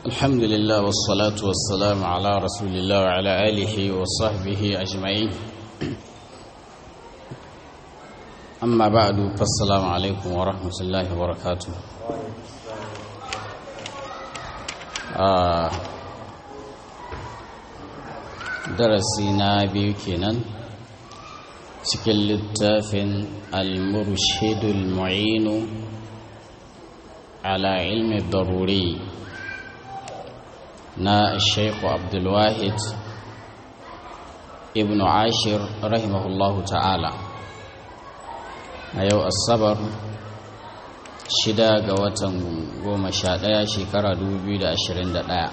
الحمد لله والصلاة والسلام على رسول الله وعلى آله وصحبه أجمعين أما بعد فالسلام عليكم ورحمة الله وبركاته آه درسنا بيكنا cikin littafin al-murshidul mu'inu ala ilmi daruri na shaikhu abdulwahid ibn ashir rahimahullahu ta'ala a yau asabar shida ga watan goma sha ɗaya shekara 2021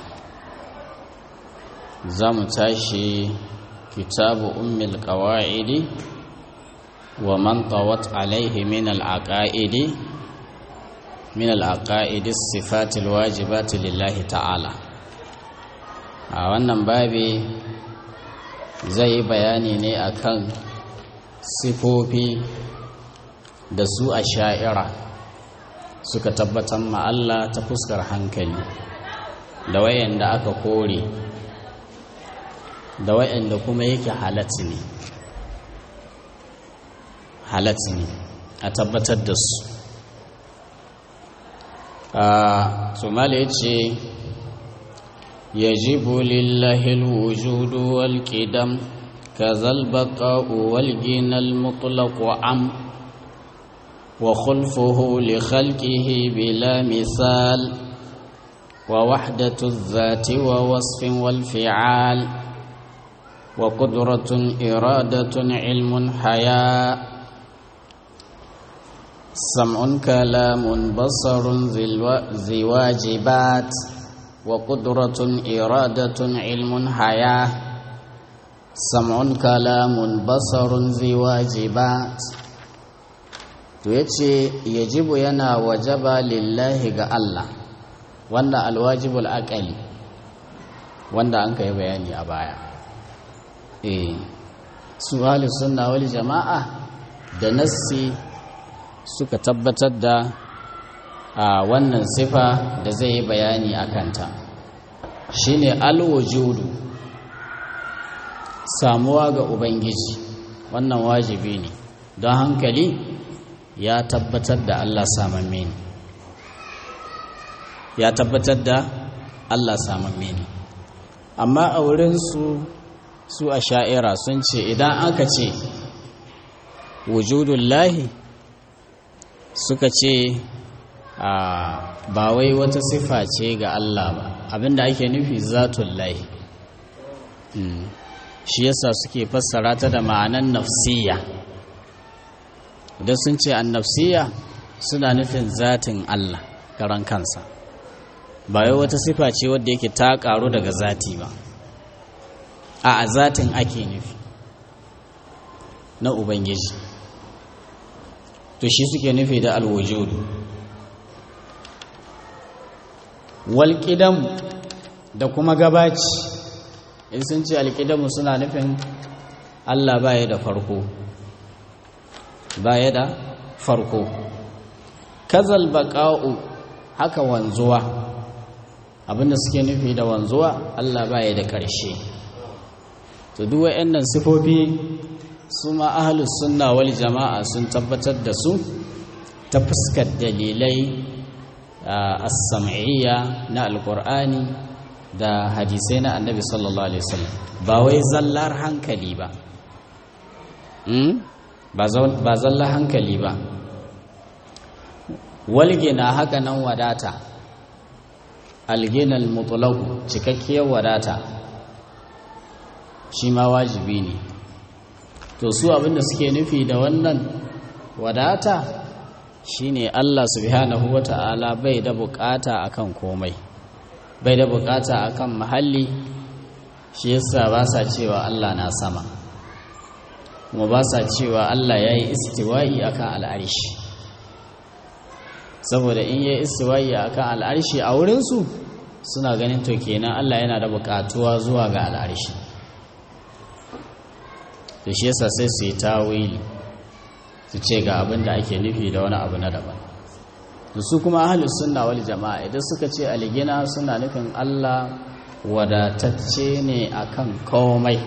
za mu tashi kitabu ummil ƙawa'idi ومن طوت عليه من العقائد من العقائد الصفات الواجبات لله تعالى a wannan babi zai yi bayani ne akan sifofi da su a sha'ira suka tabbatar ma Allah ta fuskar hankali da wayanda aka kore da wayanda kuma yake halatti ne halatta ne a tabbatar da su a somali ya ce yajibu lillahi alwujudu wal qidam kazal baqa'u wal ginal mutlaq wa am wa khulfuhu li khalqihi bila misal wa wahdatu adh-dhati wa wasfin wal fi'al wa qudratun iradatun ilmun haya' سمع كلام بصر ذي واجبات وقدرة إرادة علم حياة سمع كلام بصر ذي واجبات yace yajibu yana wajaba lillahi ga Allah wanda alwajibul aqali wanda an kai bayani a baya eh su sunna wal jama'a da nassi suka tabbatar da a wannan sifa da zai yi bayani a kanta shine alwujudu samuwa ga ubangiji wannan wajibi ne don hankali ya tabbatar da Allah samamme ne ya tabbatar da Allah samamme ne amma a wurinsu su a sha'ira sun ce idan aka ce wujudullahi suka ce ba wai wata sifa ce ga Allah ba abinda ake nufi zatun lahi shi yasa suke fassara ta da ma'anan nafsiya idan sun ce an nafsiya suna nufin zatin Allah karan kansa ba wai wata sifa ce wadda yake ta karu daga zati ba a zatin ake nufi na ubangiji to shi suke nufi da alwujudu walƙidam da kuma gabaci in sun ce alƙidamu suna nufin allah baya da farko baya da farko kazal baƙa'u haka wanzuwa abinda suke nufi da wanzuwa allah baya da ƙarshe to duk wa'annan sifofi su ma ahalus sunna wal jama'a sun tabbatar da su ta fuskar dalilai as-sam'iyya na alqur'ani da hadisai na annabi sallallahu alaihi wasallam ba wai zallar hankali ba ba zallar hankali ba walgina haka nan wadata alginal mutlaq cikakkiyar wadata shi ma wajibi ne to su abinda suke nufi da wannan wadata shine Allah subhanahu wata'ala bai da bukata akan komai bai da bukata akan mahalli shi yasa ba sa cewa Allah na sama kuma ba sa cewa Allah yayi istiwa'i akan al'arshi saboda in yayi istiwa'i akan al'arshi a wurin su suna ganin to kenan Allah yana da bukatuwa zuwa ga al'arshi to shi yasa sai su yi tawili su ce ga abin da ake nufi da wani abu na daban su kuma ahlus sunna wal jama'a idan suka ce algina suna nufin Allah wadatacce ne akan komai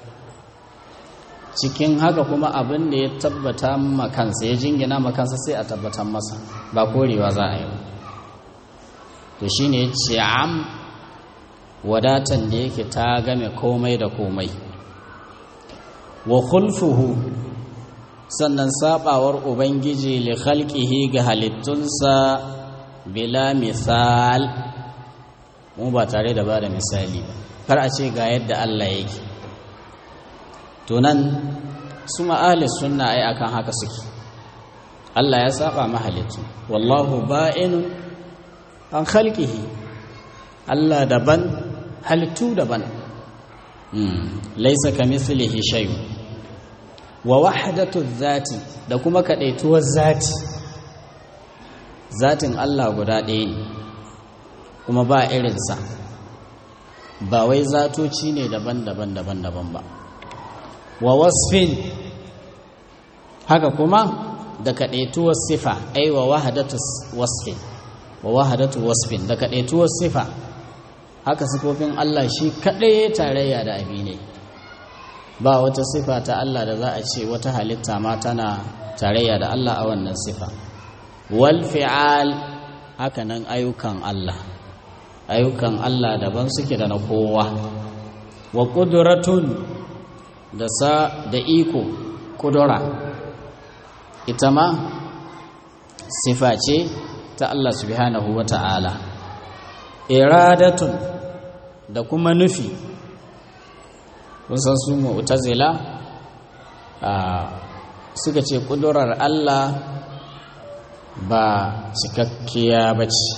cikin haka kuma abin da ya tabbata makansa ya jingina makansa sai a tabbatar masa ba korewa za a yi to shine ya ce am wadatan da yake ta game komai da komai wa khulfuhu sannan sabawar ubangiji li khalqihi ga halittunsa bila misal mu ba tare da bada misali kar a ce ga yadda Allah yake to nan su ma'alis sunna ai akan haka suke Allah ya saba mahalittu wallahu ba'inun an khalqihi Allah daban halittu daban laisa kamithlihi shay'un wa wahdatu zati da kuma kadaituwar zati zatin Allah guda ɗaya ne kuma ba irinsa ba wai zatoci ne daban-daban daban-daban ba wa wasfin haka kuma da kadaituwar sifa ai wa wahdatu wasfin wa wahadatu wasfin da kadaituwar sifa haka sifofin Allah shi kadai tarayya da abi ne ba wata sifa ta Allah da za a ce wata halitta ma tana tarayya da Allah a wannan sifa wal fi'al haka nan ayyukan Allah ayyukan Allah daban suke da na kowa wa qudratun da sa da iko kudura ita ma sifa ce ta Allah subhanahu wa ta'ala iradatun da kuma nufi san su mu'tazila suka ce kudurar Allah ba cikakkiya ba ce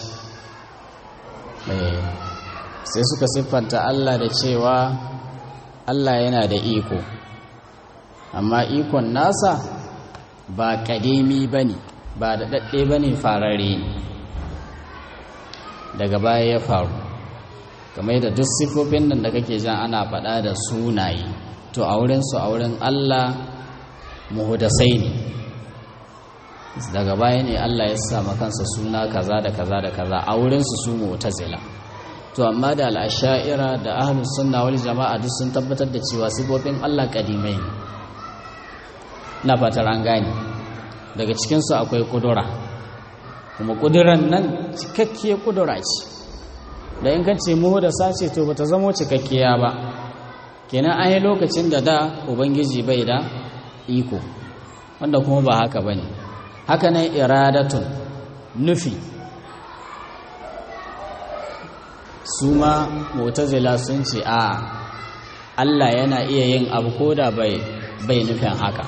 sai suka siffanta Allah da cewa Allah yana da iko amma ikon nasa ba ƙademi ba ne ba da daɗe ba ne farare ne daga baya ya faru kamar da duk sifofin nan da kake jan ana faɗa da sunaye to a wurinsu a wurin Allah muhudasai ne daga baya ne Allah ya sa kansa suna kaza da kaza da kaza a wurinsu su mu'tazila to amma da al'asha'ira da ahlus sunna wal jama'a duk sun tabbatar da cewa sifofin Allah kadimai ne na fatar an gane daga cikinsu akwai kudura kuma kuduran nan cikakkiyar kudura ce da in kace muhu da sace to bata zamo cikakkiya ba kenan an yi lokacin da da ubangiji bai da iko wanda kuma ba haka bane haka nan iradatun nufi su ma mu'tazila sun ce a Allah yana iya yin abu koda bai bai nufin haka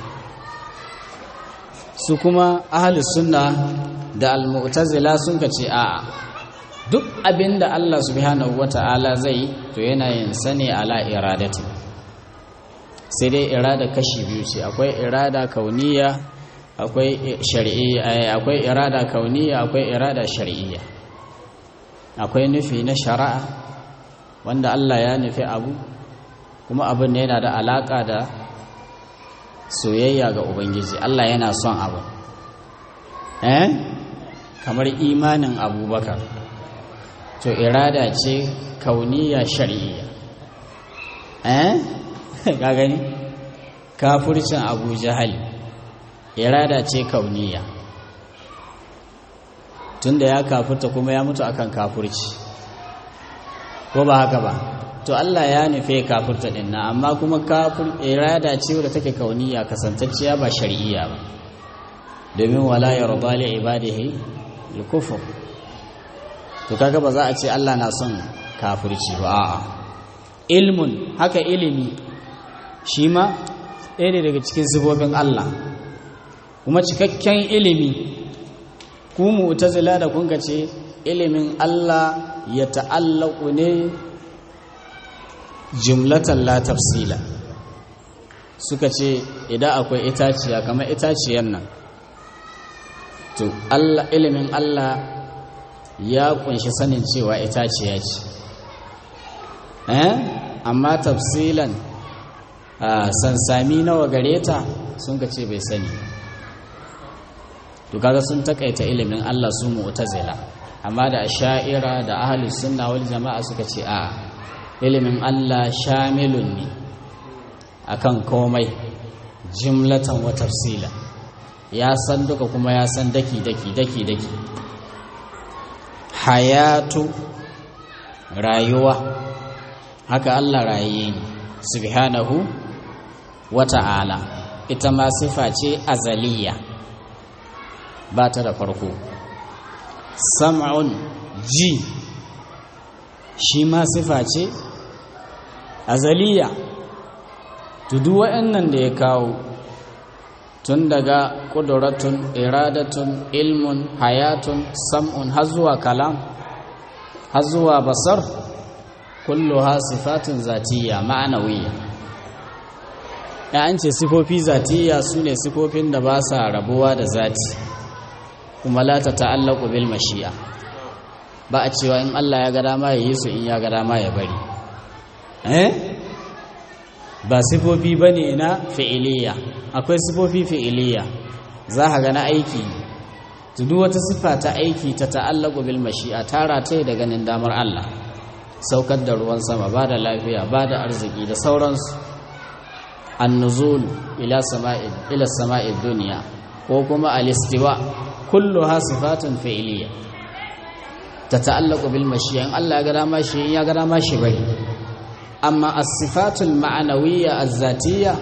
su kuma ahlus sunna da al-mu'tazila sun ce a duk abinda Allah subhanahu wata'ala zai to yana yin sane ala iradati sai dai irada kashi biyu ce akwai irada kauniya akwai shar'iyya akwai irada kauniya akwai irada shar'iyya akwai nufi na shari'a wanda Allah ya nufi abu kuma abin yana da alaka da soyayya ga ubangiji Allah yana son abu eh kamar imanin abubakar to irada ce kauniya shar'iyya eh ka gani kafircin abu jahal irada ce kauniya tunda ya kafirta kuma ya mutu akan kafirci ko ba haka ba to Allah ya nufe kafirta din na amma kuma kafir irada ce wadda take kauniya kasantacciya ba shar'iyya ba domin wala yarda li ibadihi al-kufr to kaga ba za a ce Allah na son kafirci ba a'a ilmun haka ilimi shi ma ɗaya ne daga cikin sifofin Allah kuma cikakken ilimi ku mu'tazila da kun ce ilimin Allah ya ta'allaku ne jumlatan la tafsila suka ce idan akwai itaciya kamar itaciyar nan to Allah ilimin Allah ya kunshi sanin cewa itaciya ce eh amma tafsilan sansami nawa gare ta sun ka ce bai sani to kaga sun takaita ilimin Allah su mu'tazila amma da asha'ira da ahlus sunna wal jama'a suka ce a ilimin Allah shamilun ne akan komai jimlatan wa tafsila ya san duka kuma ya san daki daki daki daki hayatu rayuwa haka Allah rayaye ne subhanahu wa ta'ala ita ma sifa ce azaliya ba ta da farko sam'un ji shi ma sifa ce azaliya tudu wa'annan da ya kawo tun daga ƙuduratun iradatun ilmun hayatun sam'un har zuwa kalam har zuwa basar kullu ha sifatun zatiya ma'anawiyya ya an ce sifofi zatiya su ne sifofin da ba sa rabuwa da zati kuma la ta ta'allaku bil mashi'a ba a cewa in Allah ya ga dama ya yi su in ya ga dama ya bari eh ba sifofi bane na fi'iliya akwai sifofi fi'iliya za ka ga na aiki to duk wata sifa ta aiki ta ta'allaku bil mashi'a tara ta da ganin damar Allah saukar da ruwan sama ba da lafiya ba da arziki da sauransu annuzul ila sama'id ila sama'id dunya ko kuma al-istiwa kulluha sifatun fi'liya tata'allaqu bil mashi'a in Allah ya ga dama shi ya ga dama shi bai amma as-sifatul ma'nawiyya az-zatiyya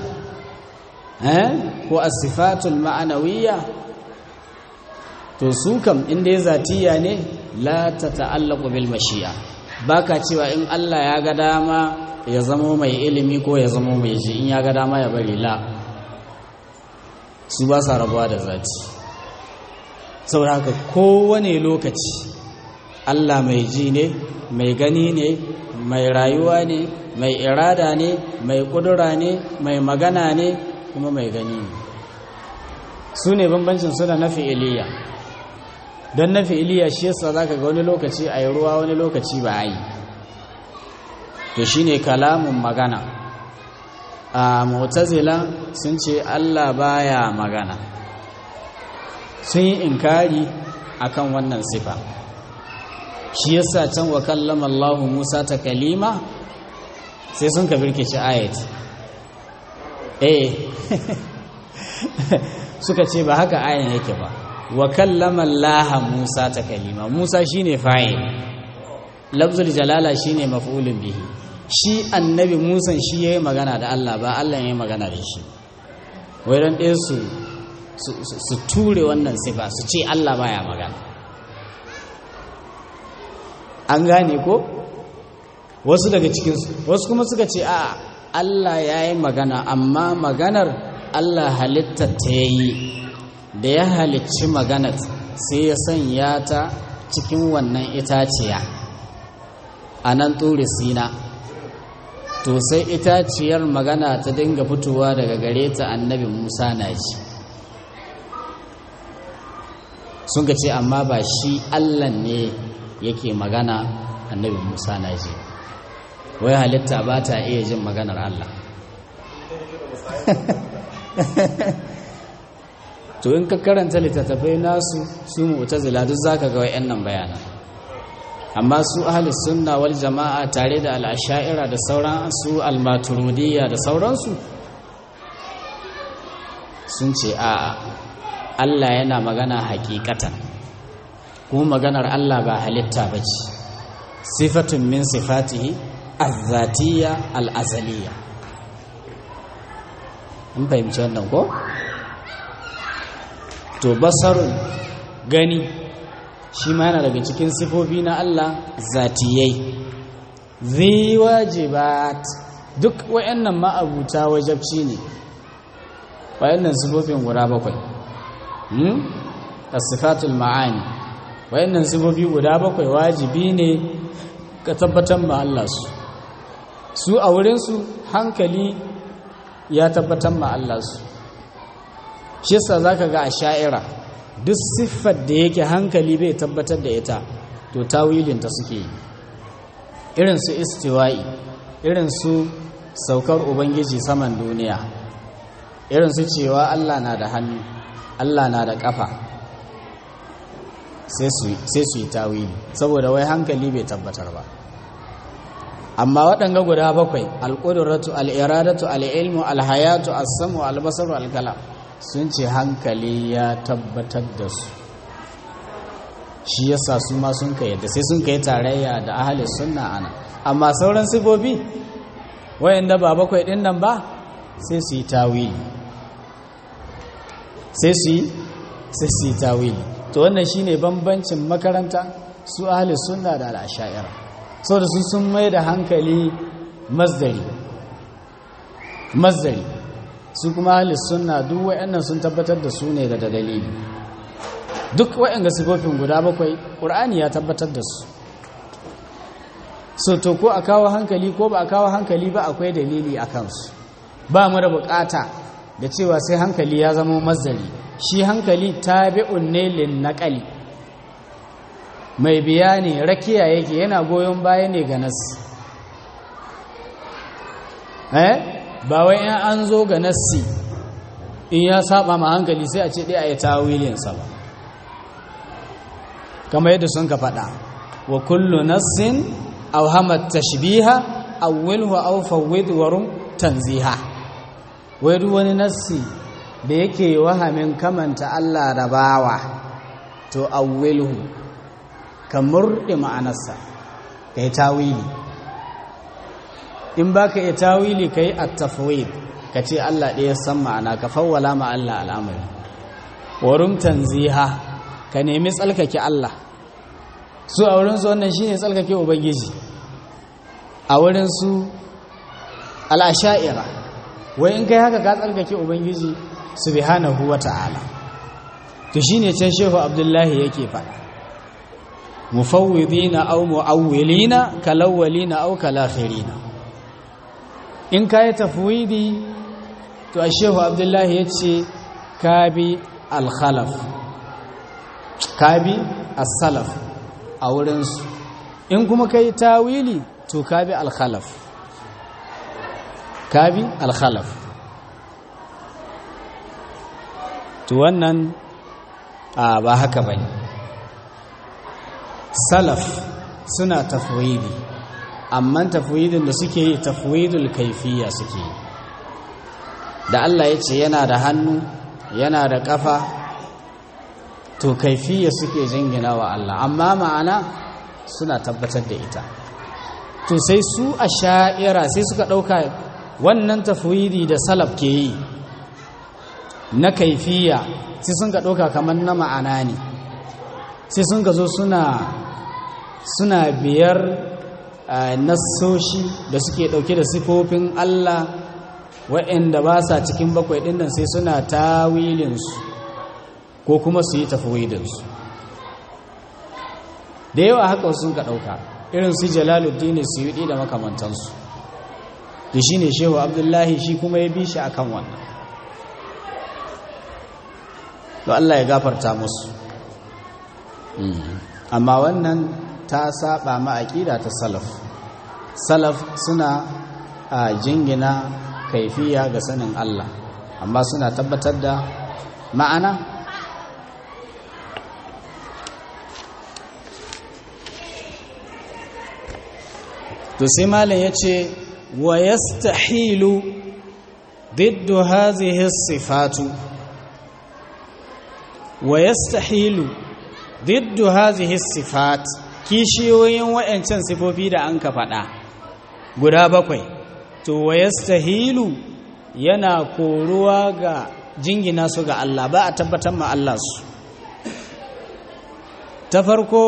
eh ko as-sifatul ma'nawiyya to su kam inda ya zatiyya ne la tata'allaqu bil mashi'a baka cewa in Allah ya ga dama ya zamo mai ilimi ko ya zamo mai ji in ya ga dama ya bari la su ba sa rabuwa da zati saboda haka kowane lokaci Allah mai ji ne mai gani ne mai rayuwa ne mai irada ne mai kudura ne mai magana ne kuma mai gani ne su ne bambancin suna na fi'iliya don na fi'iliya shi yasa za ka ga wani lokaci a yi ruwa wani lokaci ba a yi to shi ne kalamun magana a mutazila sun ce allah baya magana sun yi inkari akan wannan sifa shi yasa can wa kallama allahu musa ta kalima sai sun ka birkici ayat eh suka ce ba haka ayan yake ba wa kallama allaha musa ta kalima musa shine fa'il lafzul jalala shine maf'ulun bihi shi annabi musan shi yayi magana da Allah ba Allah yayi magana da shi wai ran ɗaya su su ture wannan sifa su ce Allah baya magana an gane ko wasu daga cikinsu wasu kuma suka ce a Allah ya yi magana amma maganar Allah halittar ta yi da ya halicci maganar sai ya sanya ta cikin wannan itaciya a nan turi sina to sai itaciyar magana ta dinga fitowa daga gare ta annabi musa na ji sun ga ce amma ba shi allah ne yake magana annabi musa na ji wai halitta ba ta iya jin maganar allah to in ka karanta littattafai nasu su mu'tazila duk zaka ga wayannan bayanan amma su ahli sunna wal jama'a tare da al-asha'ira da sauran su al-maturidiyya da sauransu sun ce a'a Allah yana magana hakikatan kuma maganar Allah ba halitta bace sifatun min sifatihi az-zatiyya al-azaliyya in fahimci wannan ko to basarun gani shi ma yana daga cikin sifofi na Allah zatiyai zai wajibat duk wayannan ma'abuta wajabci ne wayannan sifofin guda bakwai hmm as-sifatul ma'ani wayannan sifofi guda bakwai wajibi ne ka tabbatar ma Allah su su a wurin su hankali ya tabbatar ma Allah su shi yasa zaka ga a sha'ira duk siffar da yake hankali bai tabbatar da ita to tawilinta suke yi irin su istiwa'i irin su saukar ubangiji saman duniya irin su cewa Allah na da hannu Allah na da ƙafa sai su yi tawili saboda wai hankali bai tabbatar ba amma waɗanga guda bakwai alƙuduratu al'iradatu al'ilmu alhayatu assamu albasaru alkala sun ce hankali ya tabbatar da su shi yasa su ma sun kai yadda sai sun kai tarayya da ahali sunna ana amma sauran sifofi wayanda ba bakwai ɗin nan ba sai su yi tawili sai su yi sai su yi tawili to wannan shine bambancin makaranta su ahli sunna da al'ashaira saboda su sun mai da hankali masdari masdari su kuma ahli sunna duk wayannan sun tabbatar da su ne da dalili duk wayanga sifofin guda bakwai qur'ani ya tabbatar da su so to ko a kawo hankali ko ba a kawo hankali ba akwai dalili a kansu ba mu da bukata da cewa sai hankali ya zama masdari shi hankali tabi'un ne lin naqali mai biya ne rakiya yake yana goyon baya ne ga nas eh ba wai in an zo ga nassi in ya saba ma hankali sai a ce dai ayi tawilin sa ba kamar yadda sun ka faɗa wa kullu nassin aw hamat tashbiha awwilhu aw fawwid warum tanziha wai duk wani nassi da yake wahamin kamanta Allah da bawa to awwilhu ka murɗe ma'anarsa ka yi tawili in ba ka yi tawili ka yi attafawid ka ce Allah ɗaya san ma'ana ka fawwala ma Allah al'amari warum tanziha ka nemi tsalkake Allah su a wurinsu wannan shine tsalkake ubangiji a wurinsu al'asha'ira wai in kai haka ka tsalkake ubangiji subhanahu wa ta'ala to shine can shehu abdullahi yake faɗa mufawwidina aw muawwilina kalawwalina aw kalakhirina in kai tafwidi to shehu abdullahi yace kabi al-khalaf kabi as-salaf a wurin su in kuma kai tawili to kabi al-khalaf kabi al-khalaf to wannan ba haka bane salaf suna tafwidi amma tafwidin da suke yi tafwidul kaifiya suke yi da Allah ya ce yana da hannu yana da kafa to kaifiya suke jingina wa Allah amma ma'ana suna tabbatar da ita to sai su a sha'ira sai suka ɗauka wannan tafwidi da salaf ke yi na kaifiya sai sun ka ɗauka kamar na ma'ana ne sai sun ka zo suna suna biyar nassoshi da suke ɗauke da sifofin Allah waɗanda ba sa cikin bakwai ɗin nan sai suna tawilinsu ko kuma su yi tafwidinsu da yawa haka sun ka ɗauka irin su jalaluddin su yi da makamantansu da shi ne shehu abdullahi shi kuma ya bi shi akan wannan to Allah ya gafarta musu amma wannan ta saba ma aqida ta salaf salaf suna a jingina kaifiya ga sanin Allah amma suna tabbatar da ma'ana to sai malam yace wa yastahilu ضد هذه الصفات ويستحيل ضد هذه الصفات kishiyoyin wa'ancan sifofi da an ka faɗa guda bakwai to wayastahilu yana koruwa ga jingina su ga Allah ba a tabbatar ma Allah su ta farko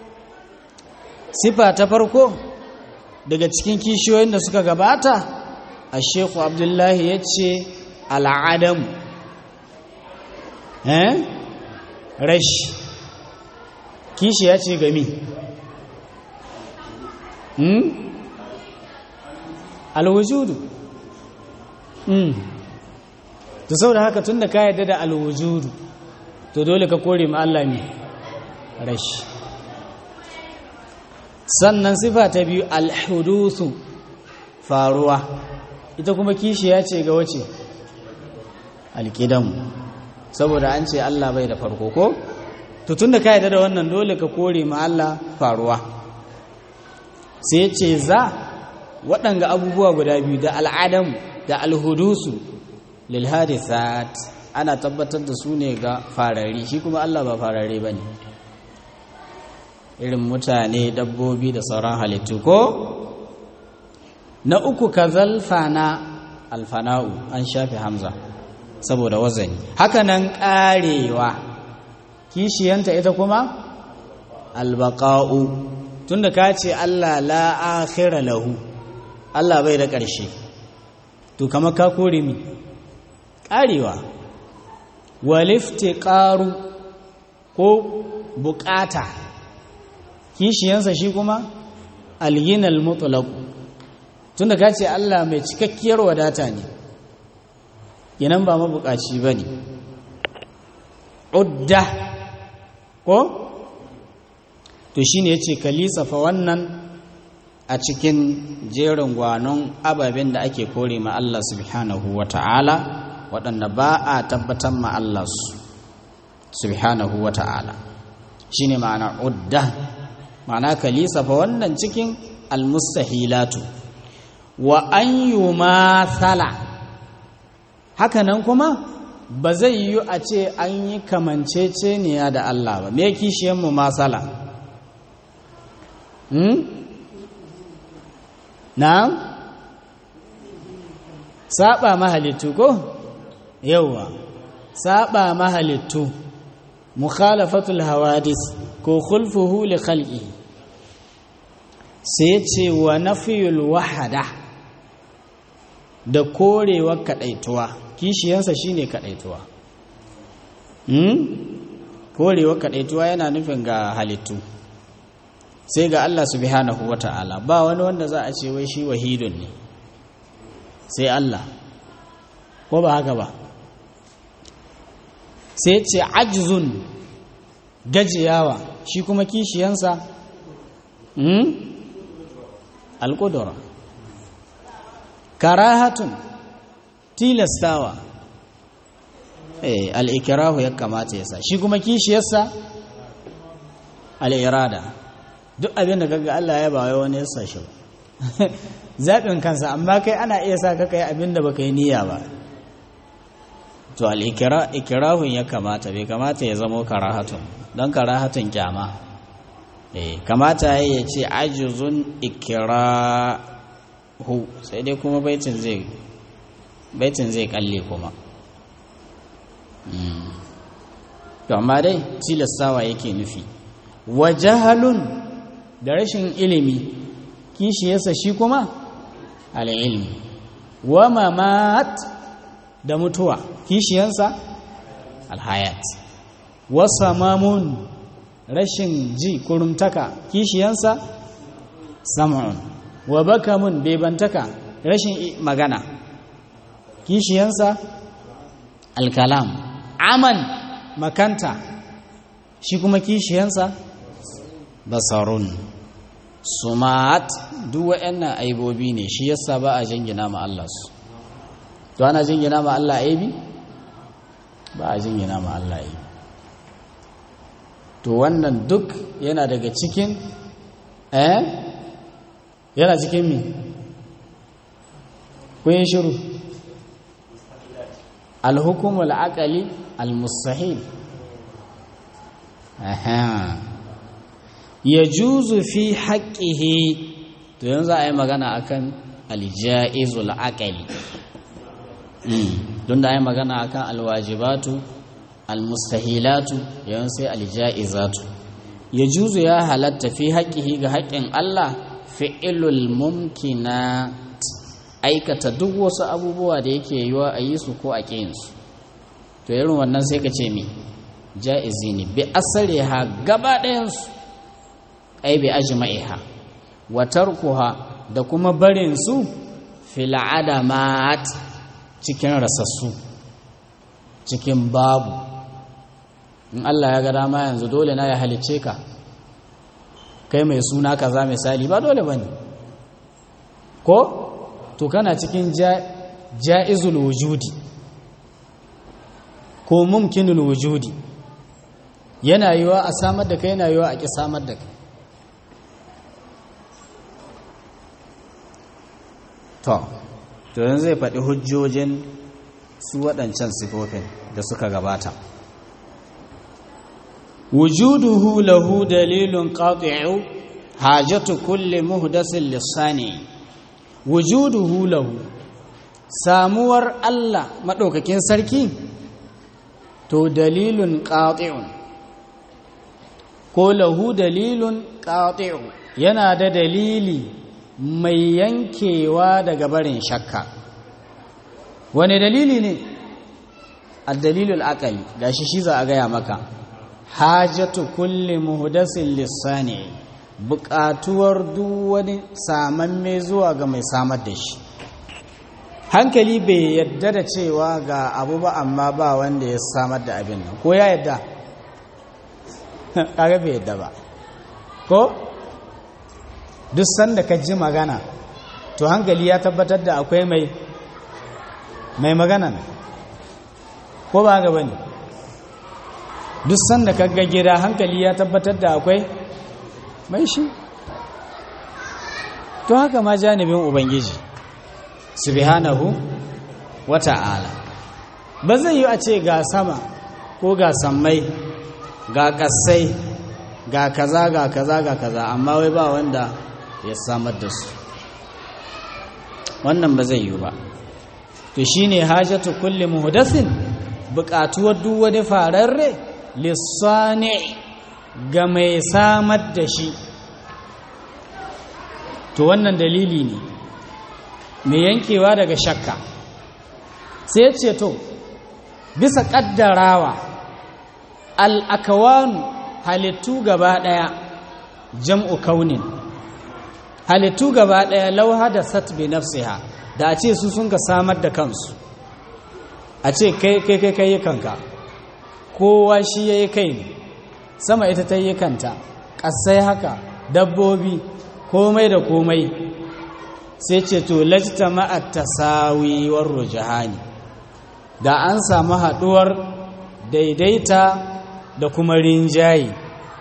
sifa ta farko daga cikin kishiyoyin da suka gabata a shekhu abdullahi ya ce al'adamu eh rashi kishi ya ce gami hmm? alwujudu hmm. to sau da haka tun da ka yadda da alwujudu to dole ka kore ma Allah ne rashi sannan sifa ta biyu alhudusu faruwa ita kuma kishi ya ce ga wace alkidanmu saboda an ce Allah bai da farko ko to tunda ka yarda da wannan dole ka kore ma Allah faruwa sai ce za waɗanga abubuwa guda biyu da al'adam da alhudusu lil hadithat ana tabbatar da su ne ga farari shi kuma Allah ba farare bane irin mutane dabbobi da sauran halittu ko na uku kazal fana alfana'u an shafe hamza saboda wazani hakanan karewa kishiyanta ita kuma albaqa'u tunda ka ce Allah la akhira lahu Allah bai da ƙarshe to kama ka kore mi karewa waliftiqaru ko bukata kishiyansa shi kuma alginal mutlaq tunda ka ce Allah mai cikakkiyar wadata ne kenan ba mabukaci bane udda ko to shine yace kalisa fa wannan a cikin jerin gwanon ababen da ake kore ma Allah subhanahu wata'ala waɗanda ba a tabbatar ma Allah su subhanahu wata'ala shine ma'ana udda ma'ana kalisa fa wannan cikin almustahilatu wa an yumathala hakanan kuma ba zai yi a ce an yi kamanceceniya da Allah ba me kishiyan mu masala hmm? na'am saba mahalittu ko yawa saba mahalittu mukhalafatul hawadis ko khulfuhu li khalqi sai ce wa nafiyul wahada da korewar kadaituwa kishiyansa shine kadaituwa hmm? korewar kadaituwa yana nufin ga halittu sai ga Allah subhanahu wata'ala ba wani wanda za a ce wai shi wahidun ne sai Allah ko ba haka ba sai ce ajzun gajiyawa shi kuma kishiyansa hmm? alƙudura karahatun tilastawa eh al'ikirahu ya kamata ya sa shi kuma kishiyarsa al'irada duk abin da kaga Allah ya ba wani ya sa shi zaɓin kansa amma kai ana iya sa ka kai abin da baka yi niyya ba to al'ikirahun ya kamata bai kamata ya zamo karahatun don karahatun kyama eh kamata ya ce ajizun ikirahu sai dai kuma baitin zai baitin zai kalle kuma to amma dai tilastawa yake nufi wa jahalun da rashin ilimi kishiyarsa shi kuma al'ilmi wa mamat da mutuwa kishiyansa alhayat wa samamun rashin ji kurumtaka kishiyansa sam'un wa bakamun bebantaka rashin magana kishiyansa alkalam aman makanta shi kuma kishiyansa basarun sumat duk waɗannan aibobi ne shi yasa ba a jingina ma Allah su to ana jingina ma Allah aibi ba a jingina ma Allah aibi to wannan duk yana daga cikin eh yana cikin mi kun shiru alhukumul aqali almustahil aha yajuzu fi haqqihi to yanzu a yi magana akan aljaizul aqali don da a yi magana akan alwajibatu almustahilatu yawan sai aljaizatu yajuzu ya halatta fi haqqihi ga haƙƙin Allah fi'ilul mumkinat aikata duk wasu abubuwa da yake yiwa a yi su ko a ƙinsu to irin wannan sai ka ce mi ja'izi ne bi asali ha gaba ɗayansu ai bi ajma'iha wa tarkuha da kuma barin su fil adamat cikin rasassu cikin babu in Allah ya ga dama yanzu dole na ya halicce ka kai mai suna kaza misali ba dole bane ko to kana cikin ja'izul wujudi ko mumkinul wujudi yana yiwa a samar da kai yana yiwa a ƙi samar da kai to to yanzu zai faɗi hujjojin su waɗancan sifofin da suka gabata wujuduhu lahu dalilun qati'u hajatu kulli muhdasin lissani wujuduhu lahu samuwar Allah maɗaukakin sarki to dalilun qati'un ko lahu dalilun qati'u yana da dalili mai yankewa daga barin shakka wani dalili ne addalilul aqali gashi shi za a gaya maka hajatu kulli muhdasin lissani buƙatuwar duk wani samamme zuwa ga mai samar da shi hankali bai yadda da cewa ga abu ba amma ba wanda ya samar da abin nan ko ya yadda kaga bai yadda ba ko duk sanda ka ji magana to hankali ya tabbatar da akwai mai mai magana ko ba ga bane duk sanda ka ga gida hankali ya tabbatar da akwai mai shi to haka ma janibin ubangiji subhanahu wata'ala ba zai yi a ce ga sama ko ga sammai ga kasai ga kaza ga kaza ga kaza amma wai ba wanda ya samar da su wannan ba zai yi ba to shine hajatu kulli muhdathin buƙatuwar duk wani fararre lissani ga mai samar da shi to wannan dalili ne mai yankewa daga shakka sai ce to bisa ƙaddarawa al'akawanu halittu gaba ɗaya jam'u kaunin halittu gaba ɗaya lauha da satbi nafsiha da a ce su sun ka samar da kansu a ce kai kai kai kai kanka kowa shi ya yi kai ne sama ita ta yi kanta ƙasai haka dabbobi komai da komai sai ce to lajta ma'at tasawiwar rujahani da an samu haɗuwar daidaita da kuma rinjaye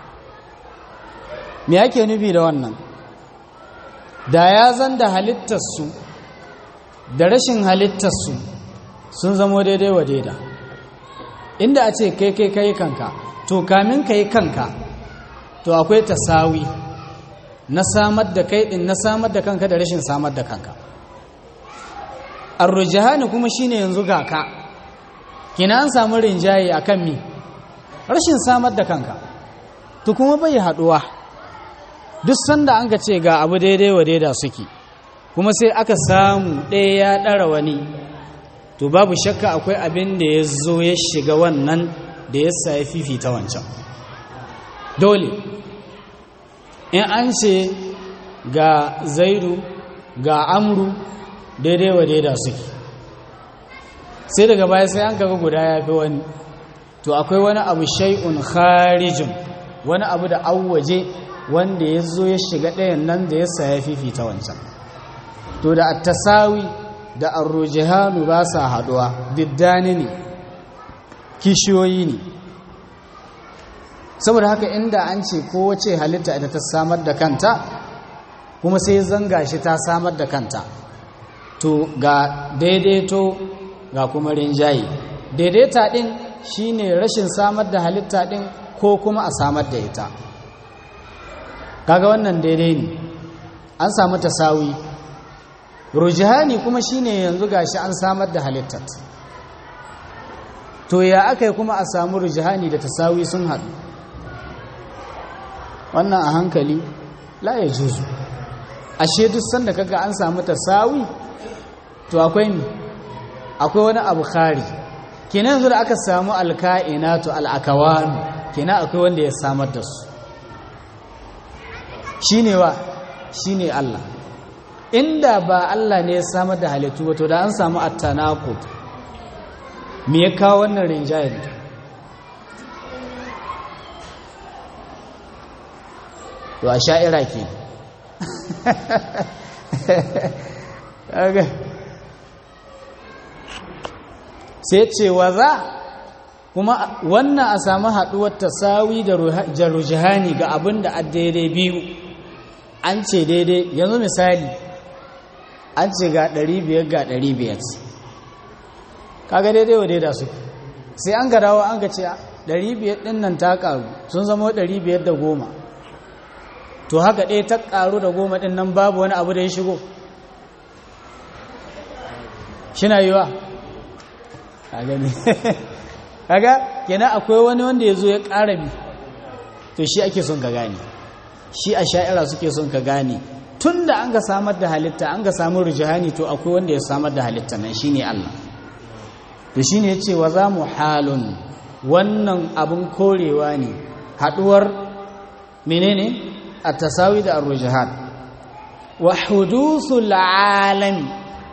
me ake nufi da wannan da ya zan da halittarsu da rashin halittarsu sun zamo daidai wa daida inda a ce kai kai kai kanka to kamin ka yi kanka to akwai tasawi na samar da kai din na samar da kanka da rashin samar da kanka arrujahani kuma shine yanzu ga ka kina an samu rinjaye akan mi rashin samar da kanka to kuma bai haduwa duk sanda an ga ce ga abu daidai wa daida suke kuma sai aka samu ɗaya ya ɗara wani to babu shakka akwai abin da ya zo ya shiga wannan da ya sa ya fifita wancan dole in an ce ga zaidu ga amru daidai wa daida suke sai daga baya sai an kaga guda ya fi wani to akwai wani abu shai'un kharijin wani abu da awwaje wanda ya zo ya shiga ɗayan nan da ya sa ya fifita wancan to da attasawi da arrujihanu ba sa haɗuwa diddani ne kishiyoyi ne saboda haka inda an ce kowace halitta ita ta samar da kanta kuma sai zanga shi ta samar da kanta to ga daidaito ga kuma rinjaye daidaita ɗin shine rashin samar da halitta ɗin ko kuma a samar da ita kaga wannan daidai ne an samu tasawi rujihani kuma shine yanzu gashi an samar da halittat to ya aka yi kuma a samu rujihani da tasawi sun haɗu wannan a hankali la ya juzu ashe duk sanda kaga an samu tasawi to akwai mi akwai wani abu khari kenan yanzu da aka samu alka'inatu al'akawanu kenan akwai wanda ya samar da su shine wa shine Allah inda ba Allah ne ya samar da halittu ba to da an samu at-tanaqud me ya kawo wannan rinjayen to a sha'ira ke sai ce wa za kuma wannan a samu haɗuwar tasawi da jarujihani ga abin da a daidai biyu an ce daidai yanzu misali an ce ga 500 ga 500 kaga daidai wa daida su sai an garawa an ga ce 500 ɗin nan ta ƙaru sun zama 500 da goma to haka ɗaya ta ƙaru da goma ɗin nan babu wani abu da ya shigo shina yiwa a gani kaga kenan akwai wani wanda ya zo ya ƙara bi to shi ake son ka gane shi a sha'ira suke son ka gane tun da an ga samar da halitta an ga samun rijihani to akwai wanda ya samar da halitta nan shi ne Allah to shi ne ya ce wa za mu halun wannan abin korewa ne haɗuwar menene a tasawi da arrujihan wa hudusul alami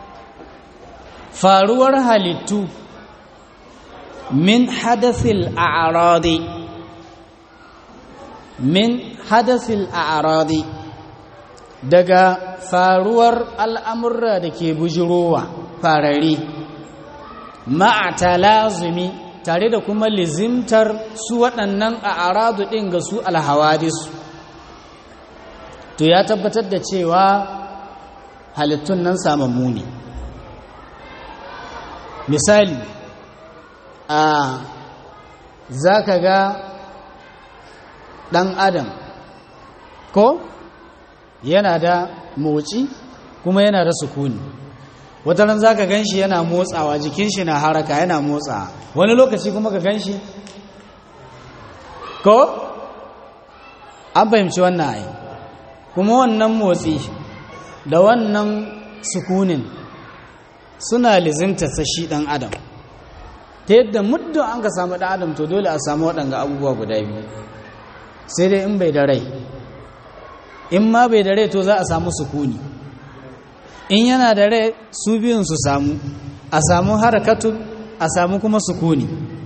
faruwar halittu min hadasil a'radi min hadasil a'radi daga faruwar al'amurra da ke bujirowa farari ma'a talazumi tare da kuma lizimtar su waɗannan a'radu ɗin ga su alhawadisu to ya tabbatar da cewa halittun nan samammu ne misali a za ka ga ɗan adam ko yana da motsi kuma yana da sukuni wataran za ka gan shi yana motsawa jikin shi na haraka yana motsawa wani lokaci kuma ka gan shi ko an fahimci wannan ai kuma wannan motsi da wannan sukunin suna lizimta shi ɗan adam ta yadda muddin an ka samu ɗan adam to dole a samu waɗanga abubuwa guda biyu sai dai in bai da rai in ma bai da rai to za a samu sukuni in yana da rai su biyun su samu a samu harakatun a samu kuma sukuni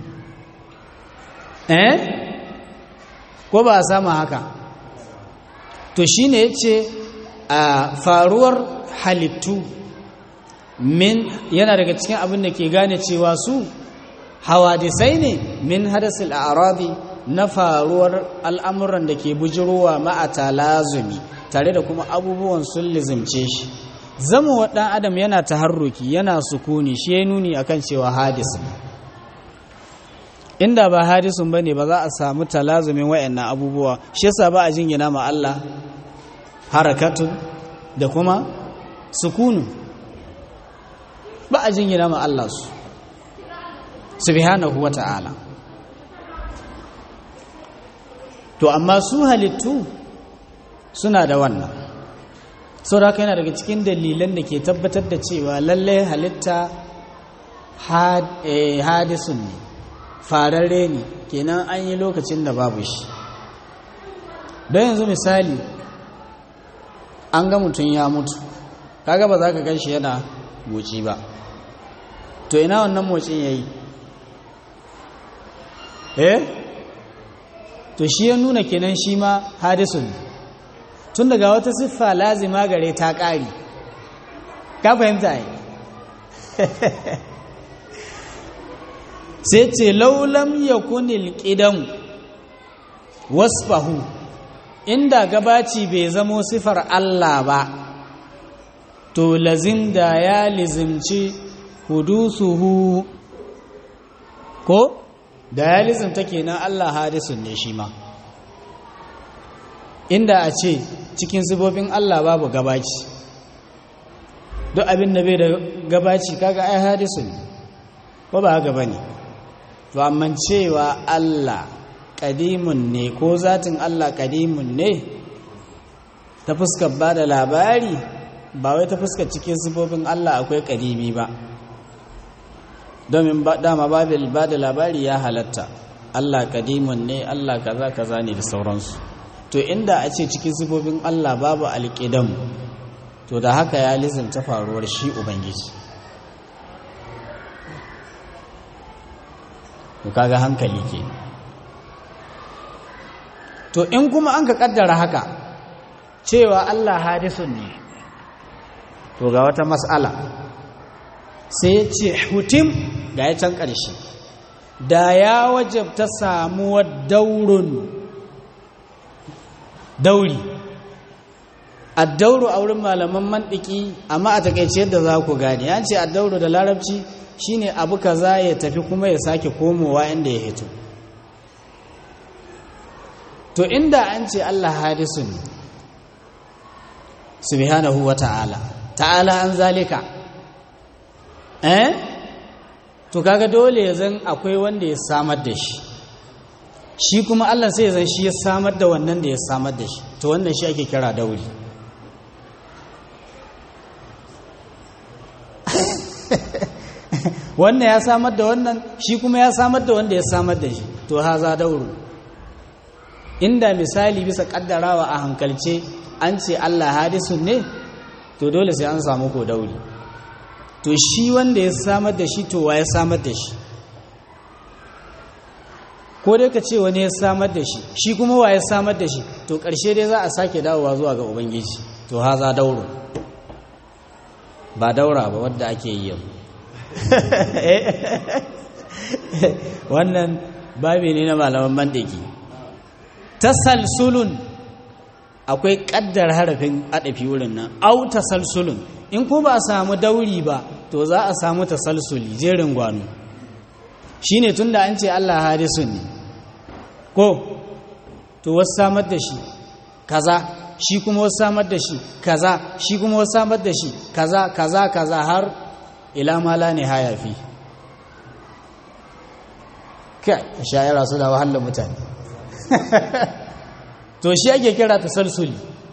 eh ko ba a samu haka to shine ya ce a faruwar halittu min yana daga cikin abin da ke gane cewa su hawadisai ne min hadasil a'radi na faruwar al'amuran da ke bujirowa ma'ata lazumi tare da kuma abubuwan sun lizimce shi zama wa ɗan adam yana taharruki yana sukuni shi ya nuni akan cewa hadis inda ba hadisun bane ba za a samu talazumin wayannan abubuwa shi yasa ba a jingina ma Allah harakatu da kuma sukunu ba a jingina ma Allah su subhanahu wata'ala to amma su halittu suna da wannan sauraka yana daga cikin dalilan da ke tabbatar da cewa lallai halitta hadisun ne fararre ne kenan an yi lokacin da babu shi don yanzu misali an ga mutum ya mutu kaga ba za ka gan shi yana moci ba to ina wannan motsin ya yi eh to shi ya nuna kenan shi ma hadisun tun daga wata siffa lazima gare ta ƙari ka fahimta yi sai ce laulam ya kunil ƙidan wasfahu inda gabaci bai zamo sifar Allah ba to lazim da ya lizimci hudusuhu ko da ya lizimta kenan Allah hadisun ne shi ma inda a ce cikin sifofin Allah babu gabaci duk abin da bai da gabaci kaga ai hadisun ko ba haka bane to amma cewa Allah kadimun ne ko zatin Allah kadimun ne ta fuskar ba da labari ba wai ta fuskar cikin sifofin Allah akwai kadimi ba domin dama babil ba da labari ya halatta Allah kadimun ne Allah kaza kaza ne da sauransu to inda a ce cikin sifofin Allah babu alƙidam to da haka ya lizimta faruwar shi ubangiji to kaga hankali ke to in kuma an ka kaddara haka cewa Allah hadisun ne to ga wata mas'ala sai ya ce hutim ga ya can ƙarshe da ya wajabta samuwar daurun dauri addauru a wurin malaman mandiki amma a takaice yadda za ku gane ya ce addauru da larabci shine abu kaza ya tafi kuma ya sake komowa inda ya hito to inda an ce Allah hadisun subhanahu wa ta'ala ta'ala an zalika eh to kaga dole ya zan akwai wanda ya samar da shi shi kuma Allah sai ya zan shi ya samar da wannan da ya samar da shi to wannan shi ake kira dauri wannan ya samar da wannan shi kuma ya samar da wanda ya samar da shi to haza dauru inda misali bisa kaddarawa a hankalce an ce Allah hadisun ne to dole sai an samu ko dauri to shi wanda ya samar da shi to wa ya samar da shi ko dai ka ce wani ya samar da shi shi kuma wa ya samar da shi to ƙarshe dai za a sake dawowa zuwa ga ubangiji to haza dauro ba daura ba wadda ake yi yau wannan babi ne na malaman mandaki tasalsulun akwai kaddar harafin adafi wurin nan au tasalsulun in ko ba a samu dauri ba to za a samu tasalsuli jerin gwano shine tunda an ce Allah hadisun ne ko to wasu samar da shi kaza shi kuma wasu samar da shi kaza shi kuma wasu samar da shi kaza kaza kaza har ila mala ne haya fi kai shayara su da wahalar mutane to shi ake kira tasalsuli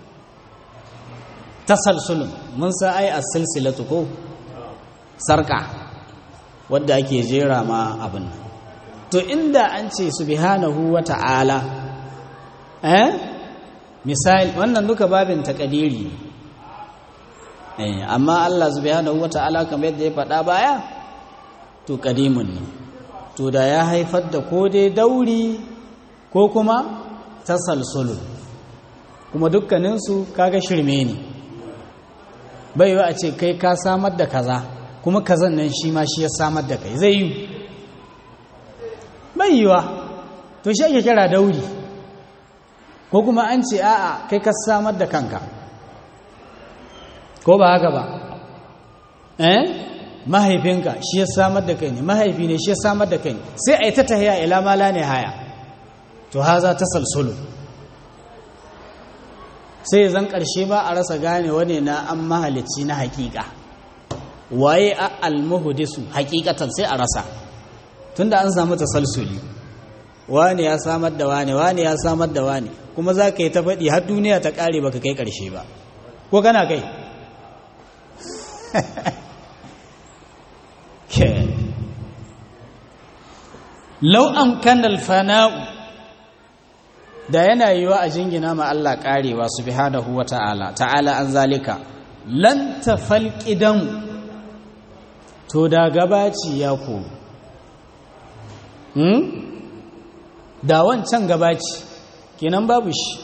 tasalsulun mun sa ai as-silsilatu ko sarka wadda ake jera ma abin to inda an ce subhanahu wata'ala eh misali wannan duka babin takadiri eh amma Allah subhanahu wata'ala kamar yadda ya faɗa baya to kadimun ne to da ya haifar da ko dai dauri ko kuma tasalsulun kuma dukkaninsu kaga shirme ne bai a ce kai ka samar da kaza kuma kazan nan shi ma shi ya samar da kai zai yi bai yiwa to shi ake kira dauri ko kuma an ce a'a kai ka samar da kanka ko ba haka ba eh mahaifinka shi ya samar da kai ne mahaifi ne shi ya samar da kai ne sai a yi ta tahiya ila mala ne haya to haza ta salsulu sai zan ƙarshe ba a rasa gane wane na an mahalicci na hakika waye a almuhudisu hakikatan sai a rasa tunda an samu tasalsuli wane ya samar da wane wane ya samar da wane kuma za ka yi ta faɗi har duniya ta ƙare baka kai ƙarshe ba ko kana kai lau amkana alfana'u da yana yiwa a jingina ma Allah karewa subhanahu wa ta'ala ta'ala an zalika lan tafal qidan to da gabaci ya ko hmm da wancan gabaci kenan babu shi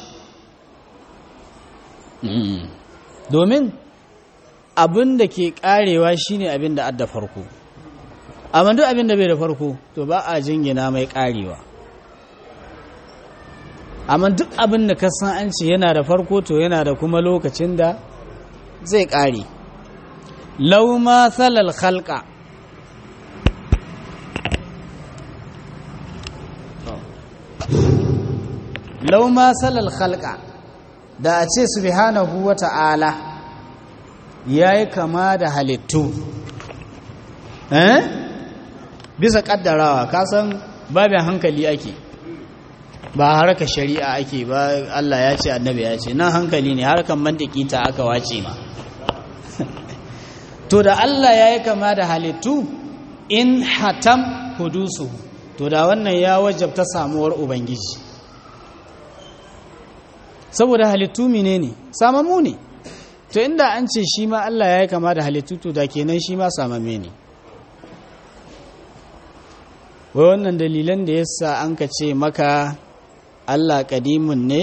domin abin da ke karewa shine abin da adda farko amma duk abin da bai da farko to ba a jingina mai karewa amma duk abin da ka san an ce yana da farko to yana da kuma lokacin da zai kare lauma salal khalqa lauma salal khalqa da a ce subhanahu wa ta'ala yayi kama da halittu eh bisa kaddarawa kasan babin hankali ake ba harka shari'a ake ba Allah ya ce annabi ya ce nan hankali ne harkan mantiki ta aka wace ma to da Allah ya yi kama da halittu in hatam hudusu to da wannan ya wajabta samuwar ubangiji saboda halittu mine ne samamu ne to inda an ce shi ma Allah ya yi kama da halittu to da kenan shi ma samame ne wai wannan dalilan da yasa an ka ce maka Allah kadimun ne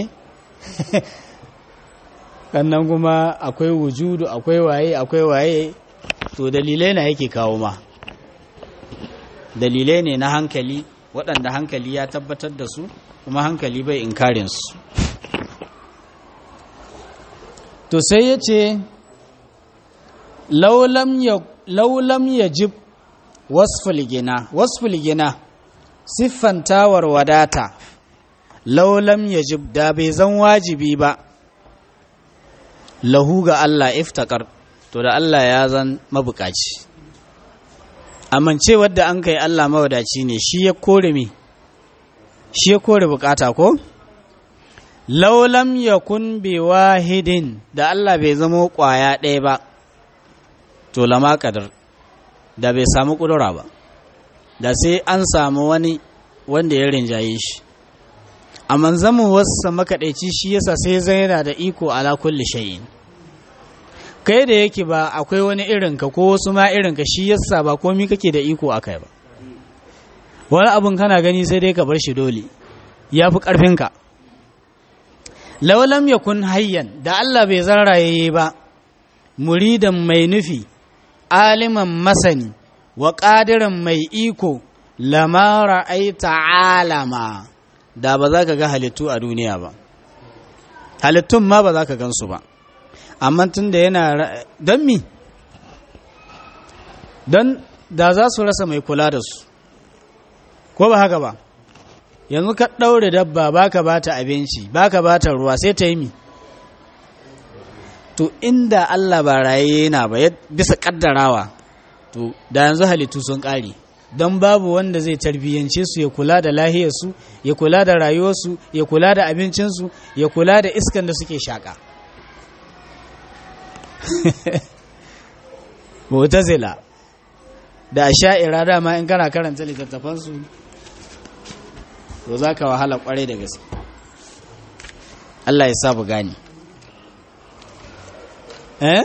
sannan kuma akwai wujudu akwai waye akwai waye to dalilai na yake kawo ma dalilai ne na hankali waɗanda hankali ya tabbatar da su kuma hankali bai inkarin su to sai ya ce laulam ya jib wasful gina wasful gina siffantawar wadata laulam ya jib da bai zan wajibi ba lahu ga Allah iftakar to da Allah ya zan mabukaci amince wadda an kai Allah mawadaci ne shi ya kore me shi ya kore bukata ko laulam yakun bi wahidin da Allah bai zama kwaya ɗaya ba to lama kadar da bai samu kudura ba da sai an samu wani wanda ya rinjaye shi amma zama wasa makaɗaici shi yasa sai zai yana da iko ala kulli shay'in kai da yake ba akwai wani irinka ko wasu ma irinka shi yasa ba komi kake da iko akai ba wani abin kana gani sai dai ka bar shi dole ya fi ƙarfinka laulam ya kun hayyan da Allah bai zarraye ba muridan mai nufi aliman masani wa ƙadiran mai iko lamara aita alama da ba za ka ga halittu a duniya ba halittun ma ba za ka gansu ba amma tun da yana don mi don da za su rasa mai kula da su ko ba haka ba yanzu ka ɗaure dabba baka ba ta abinci baka ba ta ruwa sai ta yi mi to inda Allah ba raye yana ba bisa ƙaddarawa to da yanzu halittu sun ƙare don babu wanda zai tarbiyyance su ya kula da lahiyarsu ya kula da rayuwarsu ya kula da abincinsu ya kula da iskan da suke shaƙa mutazila da sha'ira dama in kana karanta littattafansu to za ka wahala kwarai da gaske Allah ya sabu gani eh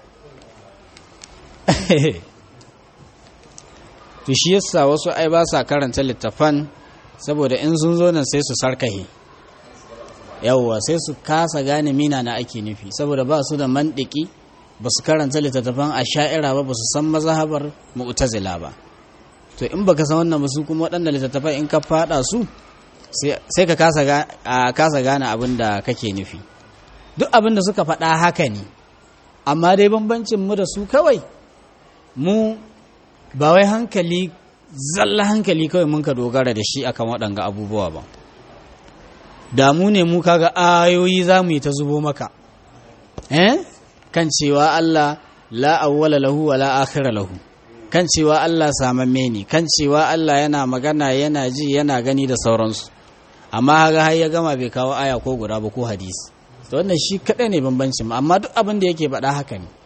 to shi yasa wasu ai ba sa karanta littafan saboda in sun zo nan sai su sarkahe yawwa sai su kasa gane mina na ake nufi saboda ba su da mandiki ba su karanta littattafan a sha'ira ba ba su san mazhabar mu'tazila ba to in baka san wannan ba su kuma waɗanda littattafan in ka fada su sai ka kasa gane abin da kake nufi duk abin da suka faɗa haka ne amma dai bambancin mu da su kawai mu ba wai hankali zalla hankali kawai mun ka dogara da shi akan waɗanga abubuwa ba damu ne mu kaga ayoyi za mu yi ta zubo maka eh kan cewa Allah la awwala lahu wa la akhira lahu kan cewa Allah samamme ne kan cewa Allah yana magana yana ji yana gani da sauransu amma haga har ya gama bai kawo aya ko guda ba ko hadisi to wannan shi kadai ne bambancin amma duk abin da yake faɗa haka ne